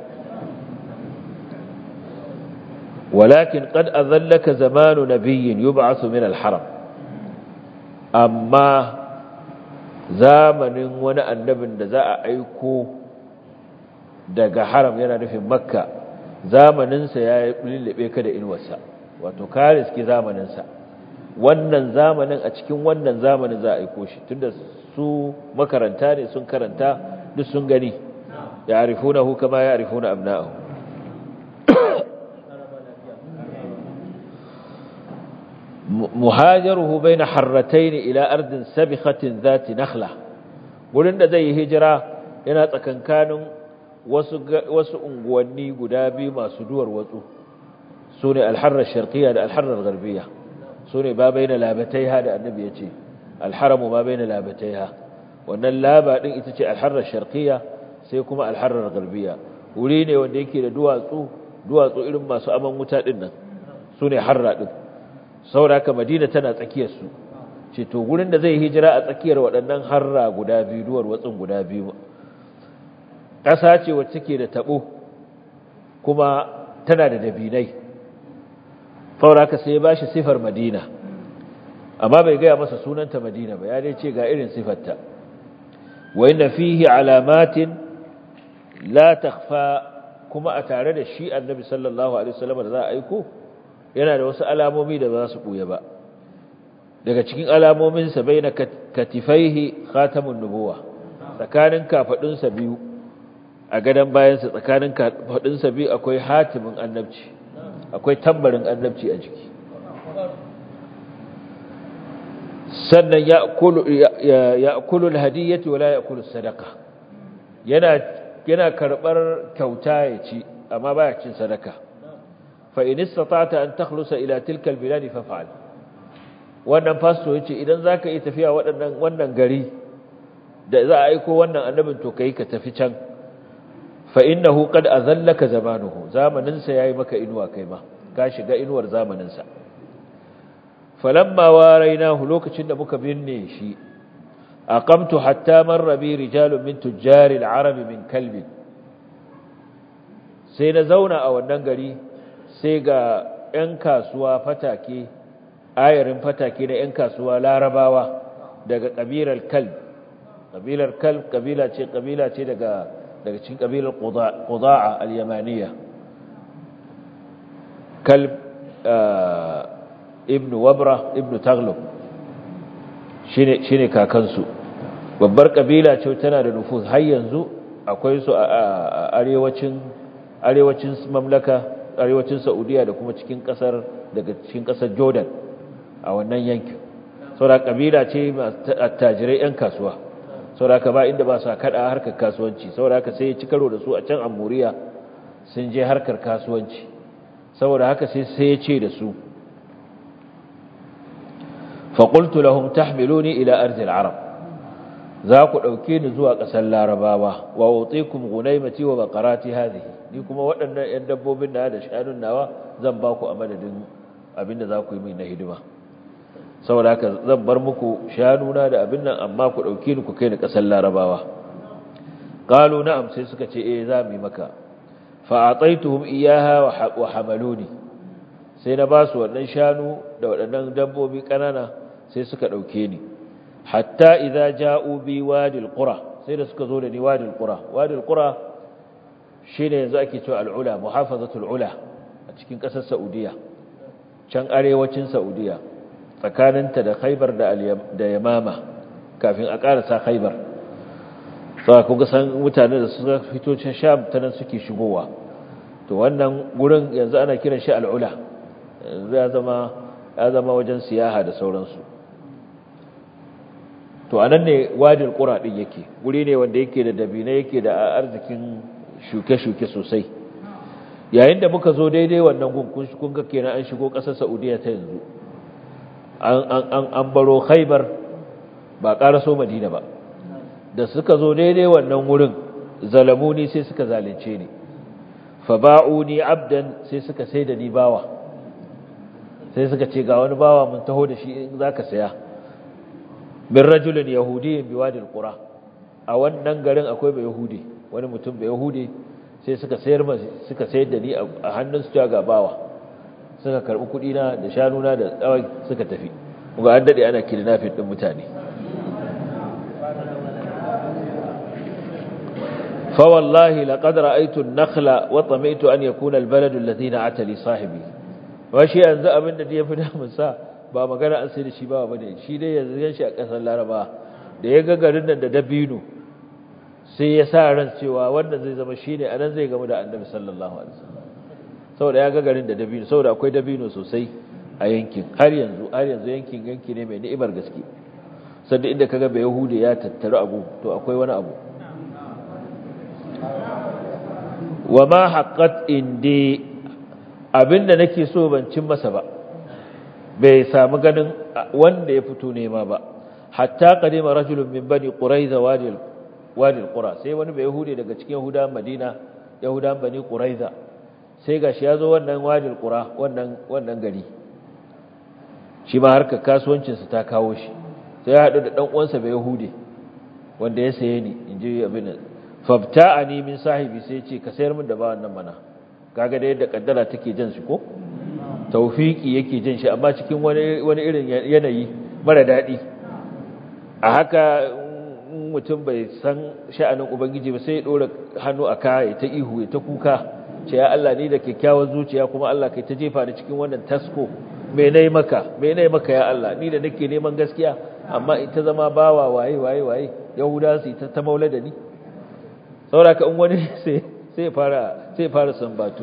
ولكن قد أذلك زمان نبي يبعث من الحرم أما زمن wani annabin da za a aiko daga haram yana nufin makka zamaninsa ya lullube ka da inuwarsa wato ka riski zamaninsa wannan zamanin a cikin wannan zamanin za a aiko shi tunda su makaranta ne sun karanta duk sun gani ya arifunahu kama ya arifuna abna'ahu muhajaruhu baina harratayn ila ardin sabikhatin zati nakhla gurin da zai yi hijira yana tsakankanin wasu wasu unguwanni guda biyu masu duwar watsu sune al-harra sharqiyya da al-harra al-gharbiyya sune ba baina labataiha da annabi yace al-haramu ma baina labataiha wannan laba din ita ce al-harra sharqiyya sai kuma al-harra al-gharbiyya wuri ne wanda yake da duwatsu duwatsu irin masu aman wuta din nan sune harra din sauraka madina tana tsakiyarsu ce to gurin da zai hijira a tsakiyar waɗannan harra guda biyu duwar watsin guda biyu ƙasa ce wacce take da taɓo kuma tana da dabinai sauraka sai ya bashi sifar madina amma bai gaya masa sunanta madina ba ya dai ce ga irin sifarta wa inna fihi alamatin la takhfa kuma a tare da shi annabi sallallahu alaihi wasallam da za a aiko yana da wasu alamomi da ba su ɓuya ba daga cikin alamominsa bai na katifaihi khatamun nubuwa tsakanin kafaɗinsa biyu a gadon bayansa tsakanin kafaɗinsa biyu akwai hatimin annabci akwai tambarin annabci a jiki sannan ya kulu hadiyyati wala ya kulu sadaka yana karɓar kyauta ya ci amma baya cin sadaka فإن استطعت أن تخلص إلى تلك البلاد فافعل wannan fasto yace idan zaka yi tafiya waɗannan wannan gari da za a aiko wannan annabin to kai ka tafi can fa innahu qad azallaka zamanuhu zamanin sa yayi maka inuwa kai ma ka shiga inuwar zamanin sa falamma warainahu lokacin da muka binne shi aqamtu hatta marra bi rijalun min tujjari al-arab min kalbin sai na zauna a wannan gari sai ga 'yan kasuwa fatake ayarin fatake na 'yan kasuwa larabawa daga ƙabilar kalb ƙabilar kalb ƙabila ce ƙabila ce daga daga cikin ƙabilar ƙuda'a al-yamaniya kalb ibn wabra ibn taglub shine kakansu babbar ƙabila ce tana da nufus har yanzu akwai su a arewacin arewacin mamlaka arewacin Saudiya da kuma cikin kasar daga cikin kasar Jordan a wannan yankin saboda kabila ce attajirai yan kasuwa saboda ka ba inda ba su kada harkar kasuwanci saboda haka sai ya ci karo da su a can Amuriya sun je harkar kasuwanci saboda haka sai sai ya ce da su fa qultu lahum tahmiluni ila ardi al-arab za ku ɗauke ni zuwa ƙasar larabawa wa wutikum gunaimati wa baqarati hadhihi ni kuma waɗannan 'yan dabbobin da da shanun nawa zan ba ku a madadin abinda za ku yi min na hidima saboda haka zan bar muku shanuna da abin nan amma ku ɗauke ni ku kai ni ƙasar larabawa qalu na'am sai suka ce eh za mu yi maka fa ataituhum iyaha wa hamaluni sai na ba su wannan shanu da waɗannan dabbobi ƙanana sai suka ɗauke ni hatta idza ja'u bi wadil qura sai da suka zo da ni wadil qura wadil qura shine yanzu ake cewa al-ula muhafazatul ula a cikin ƙasar saudiya can arewacin saudiya tsakaninta da khaybar da da yamama kafin a ƙarasa khaybar sai kuga san mutane da suka fito can sham ta nan suke shigowa to wannan gurin yanzu ana kiran shi al-ula ya zama ya zama wajen siyaha da sauransu to anan ne wadil qura din yake guri ne wanda yake da dabina yake da arzikin shuke-shuke sosai yayin da muka zo daidai wannan gun kun ga kenan an shigo kasar Saudiya ta yanzu an an an baro Khaibar ba karaso Madina ba da suka zo daidai wannan wurin zalamuni sai suka zalunce ni fa ba'uni abdan sai suka sai da ni bawa sai suka ce ga wani bawa mun taho da shi in zaka saya min rajulin yahudiyyin biwadil qura a wannan garin akwai bai yahudi wani mutum bai yahudi sai suka sayar suka sayar da ni a hannun su ga bawa suka karbi kudi na da shanuna da tsawai suka tafi kuma an dade ana kidnapping din mutane fa wallahi laqad ra'aytu an-nakhla wa tami'tu an yakuna al-baladu alladhi na'ata li sahibi wa shi yanzu abin da ya fi damun sa ba magana an sai da shi ba bane shi dai yanzu yan shi a kasar Laraba da ya ga garin nan da dabino sai ya sa ran cewa wannan zai zama shine anan zai gamu da Annabi sallallahu alaihi wasallam saboda ya ga garin da dabino saboda akwai dabino sosai a yankin har yanzu har yanzu yankin yanki ne mai ni'imar gaske sanda inda kaga bai yahudi ya tattara abu to akwai wani abu wa ma haqqat indi abinda nake so ban cin masa ba bai samu ganin wanda ya fito nema ba hatta qadima rajulun min bani quraiza wadi wadi alqura sai wani bai yahudi daga cikin yahudan madina yahudan bani quraiza sai gashi yazo wannan wadi alqura wannan wannan gari shi ma harkar kasuwancin sa ta kawo shi sai ya hadu da dan uwansa bai yahudi wanda ya saye ni inji abin fabta'ani min sahibi sai ya ce ka sayar min da ba wannan mana kaga da yadda kaddara take jan shi ko taufiki yake jin shi amma cikin wani wani irin yanayi mara dadi a haka mutum bai san sha'anin ubangiji ba sai ya dora hannu a kaya ta ihu ta kuka ce ya Allah ni da kyakkyawar zuciya kuma Allah kai ta jefa ni cikin wannan tasko me nayi maka me nayi maka ya Allah ni da nake neman gaskiya amma ita zama bawa waye waye waye yahuda su ta ta maula da ni saboda ka in wani sai sai fara sai fara sambatu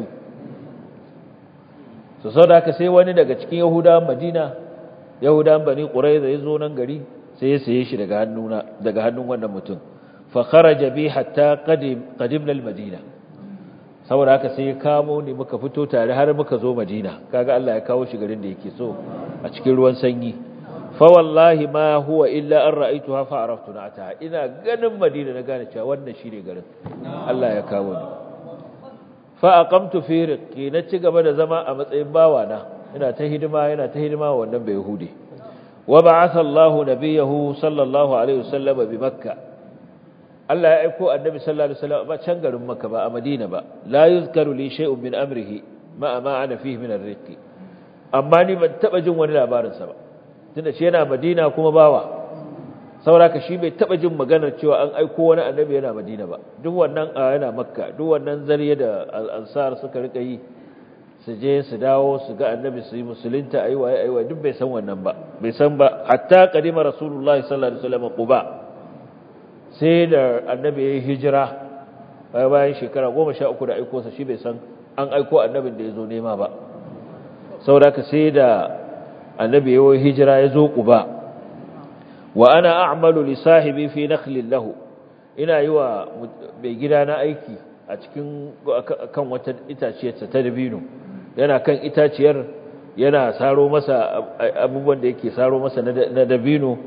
so saboda ka sai wani daga cikin yahudawan madina yahudawan bani quraiza yazo nan gari sai ya saye shi daga hannuna daga hannun wannan mutum fa kharaja bi hatta qadim qadimna al-madina saboda haka sai ya kamo ni muka fito tare har muka zo madina kaga Allah ya kawo shi garin da yake so a cikin ruwan sanyi fa wallahi ma huwa illa an ra'aytuha fa araftu na'ata ina ganin madina na gane cewa wannan shine garin Allah ya kawo ni fa aqamtu fi riqi na ci gaba da zama a matsayin bawana ina ta hidima yana ta hidima wa wannan bai yahudi wa ba'atha Allahu nabiyahu sallallahu alaihi wasallam bi makka Allah ya aiko annabi sallallahu alaihi wasallam ba can garin makka ba a madina ba la yuzkaru li shay'un min amrihi ma ma ana fihi min ar-riqi amma ni ban taba jin wani labarin sa ba tunda shi yana madina kuma bawa sauraka shi bai taba jin maganar cewa an aiko wani annabi yana madina ba duk wannan yana makka duk wannan zariya da al-ansar suka rika yi su je su dawo su ga annabi su yi musulunta ayi waye ayi waye duk bai san wannan ba bai san ba hatta qadima rasulullahi sallallahu alaihi wasallam quba sai da annabi yayi hijira bayan bayan shekara 13 da aiko sa shi bai san an aiko annabin da yazo nema ba saboda sai da annabi yayi hijira yazo quba wa ana a'malu li sahibi fi nakhlin lahu ina yi wa mai gida na aiki a cikin kan wata itaciyar ta dabino yana kan itaciyar yana saro masa abubuwan da yake saro masa na dabino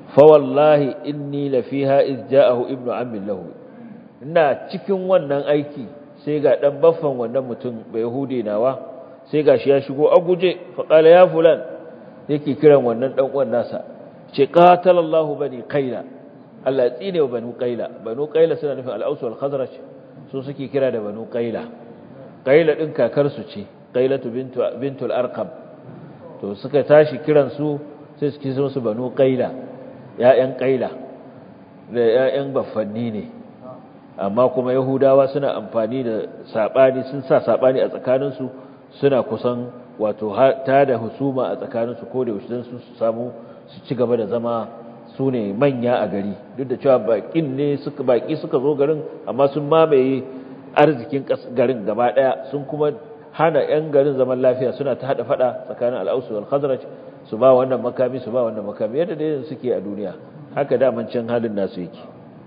fa wallahi inni la fiha iz ja'ahu ibnu ammi lahu ina cikin wannan aiki sai ga dan baffan wannan mutum bai yahudi nawa sai gashi ya shigo a guje fa qala ya fulan yake kiran wannan dan uwan nasa ce qatalallahu bani qaila Allah ya tsine wa banu qaila banu qaila suna nufin al-aus wal khazraj su suke kira da banu qaila qaila din kakar su ce qailatu bintu bintul arqam to suka tashi kiran su sai suke so su banu qaila ya'yan qaila da ya'yan baffanni ne amma kuma yahudawa suna amfani da sabani sun sa sabani a tsakaninsu suna kusan wato ta da husuma a tsakaninsu ko da yaushe su samu su ci gaba da zama su ne manya a gari duk da cewa bakin ne suka baki suka zo garin amma sun mamaye arzikin garin gaba daya sun kuma hana yan garin zaman lafiya suna ta hada fada tsakanin al-Aus wal Khazraj su ba wannan makami su ba wannan makami yadda dai suke a duniya haka da can halin nasu yake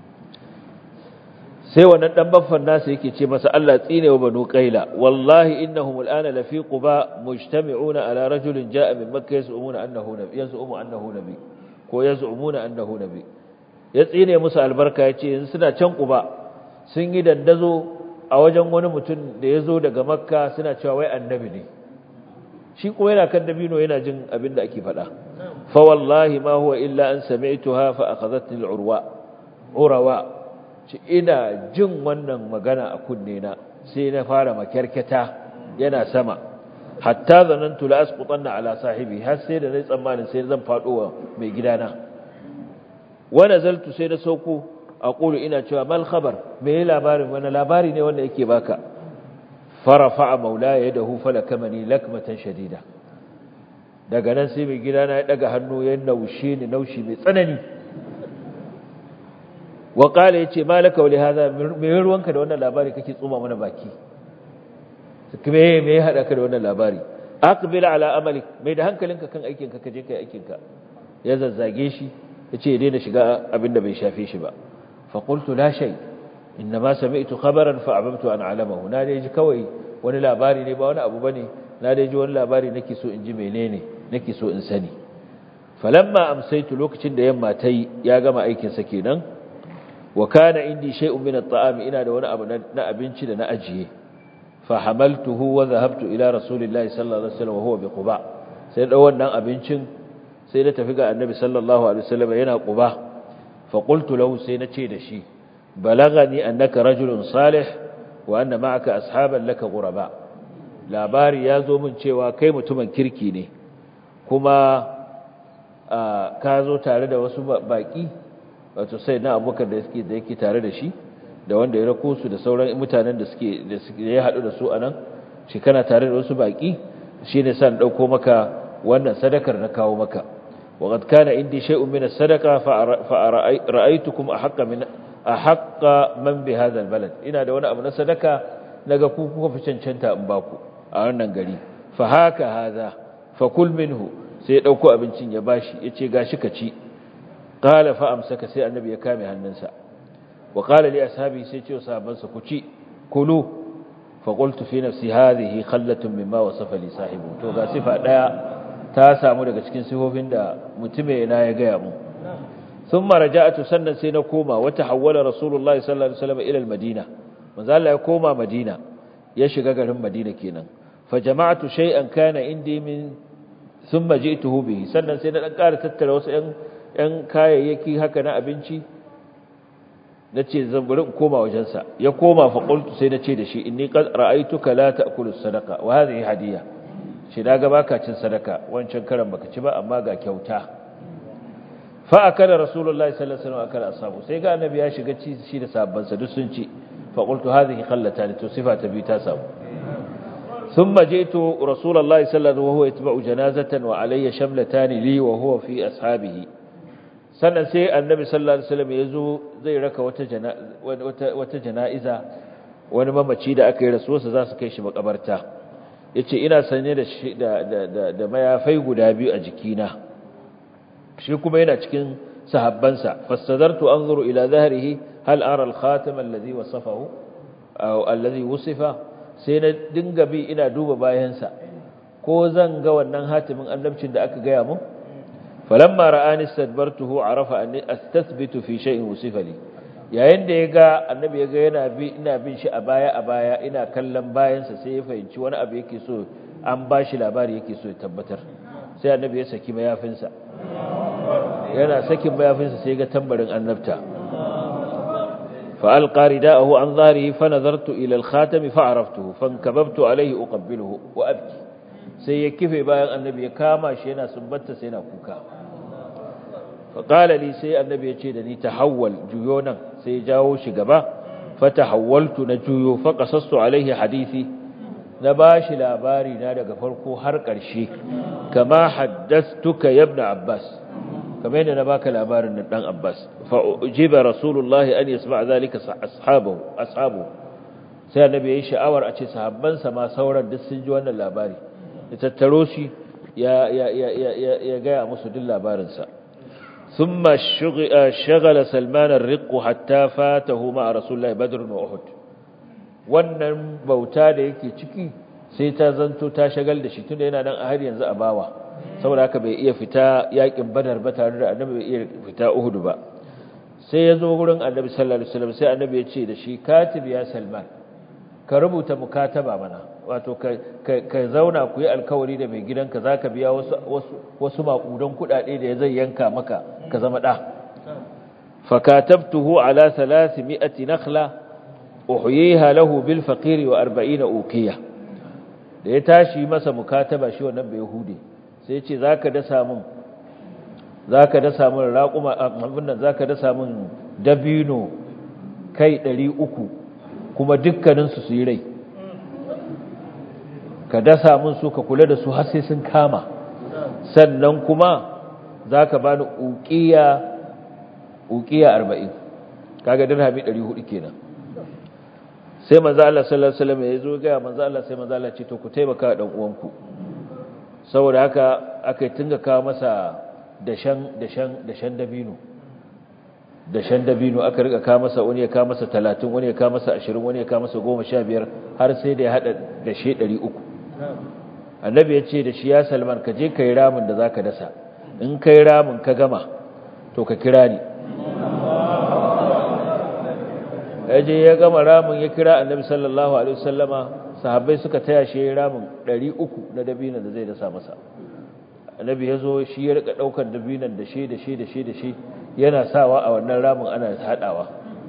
sai wannan dan baffan nasu yake ce masa Allah tsine wa banu qaila wallahi innahum al'ana lafi quba mujtami'una ala rajulin ja'a min makkah yaz'umuna annahu nabi yaz'umu annahu nabi ko yaz'umuna annahu nabi ya tsine musu albarka yace yanzu suna can quba sun yi dandazo a wajen wani mutum da yazo daga makka suna cewa wai annabi ne shi kuma yana kan dabino yana jin abin da ake faɗa fa wallahi ma huwa illa an sami'tuha fa akhadhatni al-urwa urawa ci ina jin wannan magana a kunne na sai na fara makyarketa yana sama hatta zanantu la asqutanna ala sahibi har sai da nayi tsammanin sai zan fado wa mai gidana wa nazaltu sai na sauko aqulu ina cewa mal khabar me labarin wani labari ne wanda yake baka farafa maulaya yadahu falakamani lakmatan shadida daga nan sai mai gidana ya daga hannu ya naushe ni naushi mai tsanani wa qala yace malaka wa lihaza me ruwanka da wannan labari kake tsoma mana baki me me ya hada ka da wannan labari aqbil ala amalik mai da hankalinka kan aikin ka kaje kai aikin ka ya zazzage shi yace ya daina shiga abinda bai shafe shi ba fa qultu la shay inma sami'tu khabaran fa abamtu an alamahu na dai ji kawai wani labari ne ba wani abu bane na dai ji wani labari nake so in ji menene nake so in sani falamma amsaitu lokacin da yamma tayi ya gama aikin sa kenan wa kana indi shay'un min at-ta'am ina da wani abu na abinci da na ajiye fa hamaltuhu wa dhahabtu ila rasulillahi sallallahu alaihi wasallam wa huwa bi quba sai da wannan abincin sai da tafi ga annabi sallallahu alaihi wasallam yana quba fa qultu lahu sai na ce da shi balagani annaka rajulun salih wa anna ma'aka ashaban laka ghuraba labari ya zo min cewa kai mutumin kirki ne kuma ka zo tare da wasu baki wato sai na abubakar da yake da yake tare da shi da wanda ya rako su da sauran mutanen da suke da ya haɗu da su anan shi kana tare da wasu baki shine san dauko maka wannan sadakar na kawo maka وقد كان عندي شيء من الصدقه فرأيتكم احق من احق من بهذا البلد ina da wani abu na sadaka naga ku kuka fi cancanta in baku a wannan gari fa haka haza fa kul minhu sai ya dauko abincin ya bashi yace gashi ka ci qala fa amsaka sai annabi ya kame hannunsa wa qala li ashabi sai ce sahabbansa ku ci kulu fa qultu fi nafsi hadhihi khallatun mimma wasafa li sahibu to ga sifa daya ta samu daga cikin sifofin da mutume na ya gaya mu thumma raja'tu sannan sai na koma wata hawwala rasulullahi sallallahu alaihi wasallam ila al-madina manzo Allah ya koma madina ya shiga garin madina kenan fa jama'tu shay'an kana indi min thumma ji'tuhu bihi sannan sai na dan ƙara tattara wasu ƴan ƴan kayayyaki haka na abinci nace zan bari in koma wajensa ya koma fa qultu sai nace da shi inni qad ra'aytuka la ta'kulu sadaqa wa hadhihi hadiyya shi daga baka cin sadaka wancan karan baka ci ba amma ga kyauta fa akala rasulullahi sallallahu alaihi wasallam akala ashabu sai ga annabi ya shiga ci shi da sahabban sa duk sun ci fa qultu hadhihi khallatan to sifa ta bi ta samu thumma ji'tu rasulullahi sallallahu alaihi wasallam wa huwa yatba'u janazatan wa alayya shamlatan li wa huwa fi ashabihi sannan sai annabi sallallahu alaihi wasallam yazo zai raka wata wata wata jana'iza wani mamaci da aka yi rasuwarsa za su kai shi makabarta yace ina sanye da da da mayafai guda biyu a jikina shi kuma yana cikin sahabbansa fastadartu anzuru ila dhahrihi hal ara al khatam alladhi wasafahu aw alladhi wusifa sai na dinga bi ina duba bayansa ko zan ga wannan hatimin annabcin da aka gaya mun falamma ra'ani istadbartuhu arafa anni astathbitu fi shay'in usifa li yayin da yaga annabi yaga yana bi ina bin shi a baya a baya ina kallon bayansa sai ya fahimci wani abu yake so an bashi labari yake so ya tabbatar sai annabi ya saki mayafinsa yana sakin mayafinsa sai ga tambarin annabta fa alqa rida'ahu an dharihi fa nazartu ila al-khatam fa araftuhu fankababtu alayhi uqabbiluhu wa abki sai ya kife bayan annabi ya kama shi yana sumbanta sai yana kuka fa qala li sai annabi ya ce da ni tahawwal juyo nan sai ya jawo shi gaba fa tahawwaltu na juyo fa qasastu alayhi hadisi na bashi labari na daga farko har ƙarshe kama haddastuka ya ibn abbas kamar yadda na baka labarin nan dan abbas fa ujiba rasulullahi an yasma zalika ashabu ashabu sai annabi yayi sha'awar a ce sahabbansa ma sauran duk sun ji wannan labari ya tattaro shi ya ya ya ya ya ga musu duk labarin sa thumma shagala salman ar-riq hatta fatahu ma rasulullahi badr wa uhud wannan bauta da yake ciki sai ta zanto ta shagal da shi tunda yana nan a har yanzu a bawa saboda haka bai iya fita yakin badar ba tare da annabi bai iya fita uhud ba sai ya zo gurin annabi sallallahu alaihi wasallam sai annabi ya ce da shi katib ya salman ka rubuta mukataba mana wato ka ka zauna ku yi alkawari da mai gidanka zaka biya wasu wasu wasu makudan kudade da zai yanka maka ka zama da fakatabtuhu ala 300 nakhla uhyiha lahu bil faqiri wa 40 uqiya da ya tashi masa mukataba shi wannan bai hude sai ya ce zaka dasa mun zaka dasa mun raquma abin nan zaka dasa mun dabino kai 300 kuma dukkanin su su yi rai ka dasa mun su ka kula da su har sai sun kama sannan kuma zaka bani uqiya uqiya 40 kaga dirhami 400 kenan sai manzo Allah sallallahu alaihi wasallam ya zo ga manzo Allah sai manzo Allah ce to ku taimaka dan uwanku saboda haka aka tunga kawo masa dashan dashan dashan dabino dashan dabino aka rika kawo masa wani ya kawo masa 30 wani ya kawo masa 20 wani ya kawo masa 15 har sai da ya hada dashe 300 annabi ya ce da shi ya Salman ka je kai ramin da zaka dasa in kai ramin ka gama to ka kira ni yaje ya gama ramin ya kira annabi sallallahu alaihi wasallama sahabbai suka taya shi ramin 300 na dabinan da zai dasa masa annabi ya zo shi ya rika daukar dabinan da shi da shi da shi da shi yana sawa a wannan ramin ana hadawa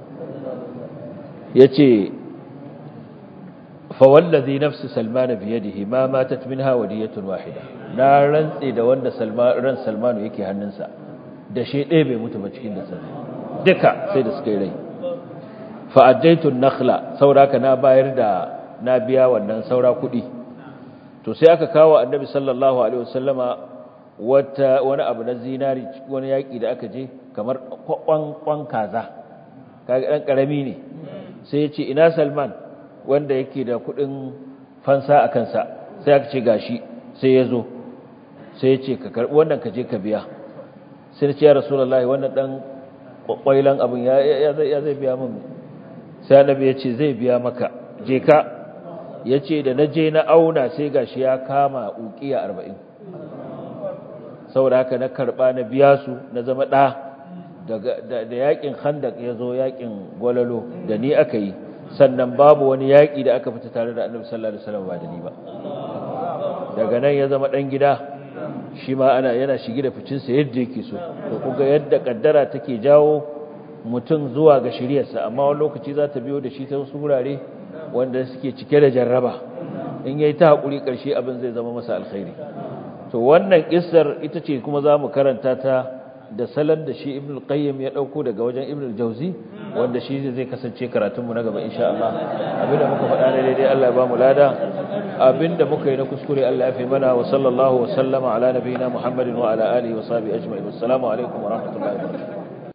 yace fa wallazi nafsi salman bi yadihi ma matat minha wadiyatun wahida na rantsi da wanda salman ran salmanu yake hannunsa da shi ɗaya bai mutu ba cikin da duka sai da suka yi rai fa'addaitun nakhla sauraka na bayar da na biya wannan saura kuɗi to sai aka kawo annabi sallallahu alaihi wasallama wata wani abu na zinari wani yaƙi da aka je kamar kwan kaza kaga ɗan ƙarami ne sai ya ce ina salman wanda yake da kuɗin fansa a kansa sai aka ce gashi sai ya zo sai ya ce ka karɓi wannan ka je ka biya sai ya ce ya rasulullahi wannan ɗan ƙwailan abin ya zai biya min sai annabi ya ce zai biya maka je ka ya ce da na je na auna sai gashi ya kama ukiya arba'in saboda haka na karɓa na biya su na zama ɗa da yakin handak ya zo yakin gwalalo da ni aka yi sannan babu wani yaƙi da aka fita tare da annabi sallallahu alaihi wasallam ba da ni ba daga nan ya zama ɗan gida shi ma ana yana shige da ficinsa yadda yake so to kuga yadda kaddara take jawo mutum zuwa ga shiryarsa amma wani lokaci za ta biyo da shi ta wasu wurare wanda suke cike da jarraba in yayi ta hakuri karshe abin zai zama masa alkhairi to wannan kissar ita ce kuma zamu karanta ta da salon da shi ibn al-qayyim ya dauko daga wajen ibn al-jawzi wanda shi zai kasance karatun mu na gaba insha Allah abinda muka faɗa ne daidai Allah ya ba mu lada abinda muka yi na kuskure Allah ya fi mana wa sallallahu wa sallama ala nabiyina Muhammadin wa ala alihi wa sahbihi ajma'in assalamu alaikum wa rahmatullahi wa barakatuh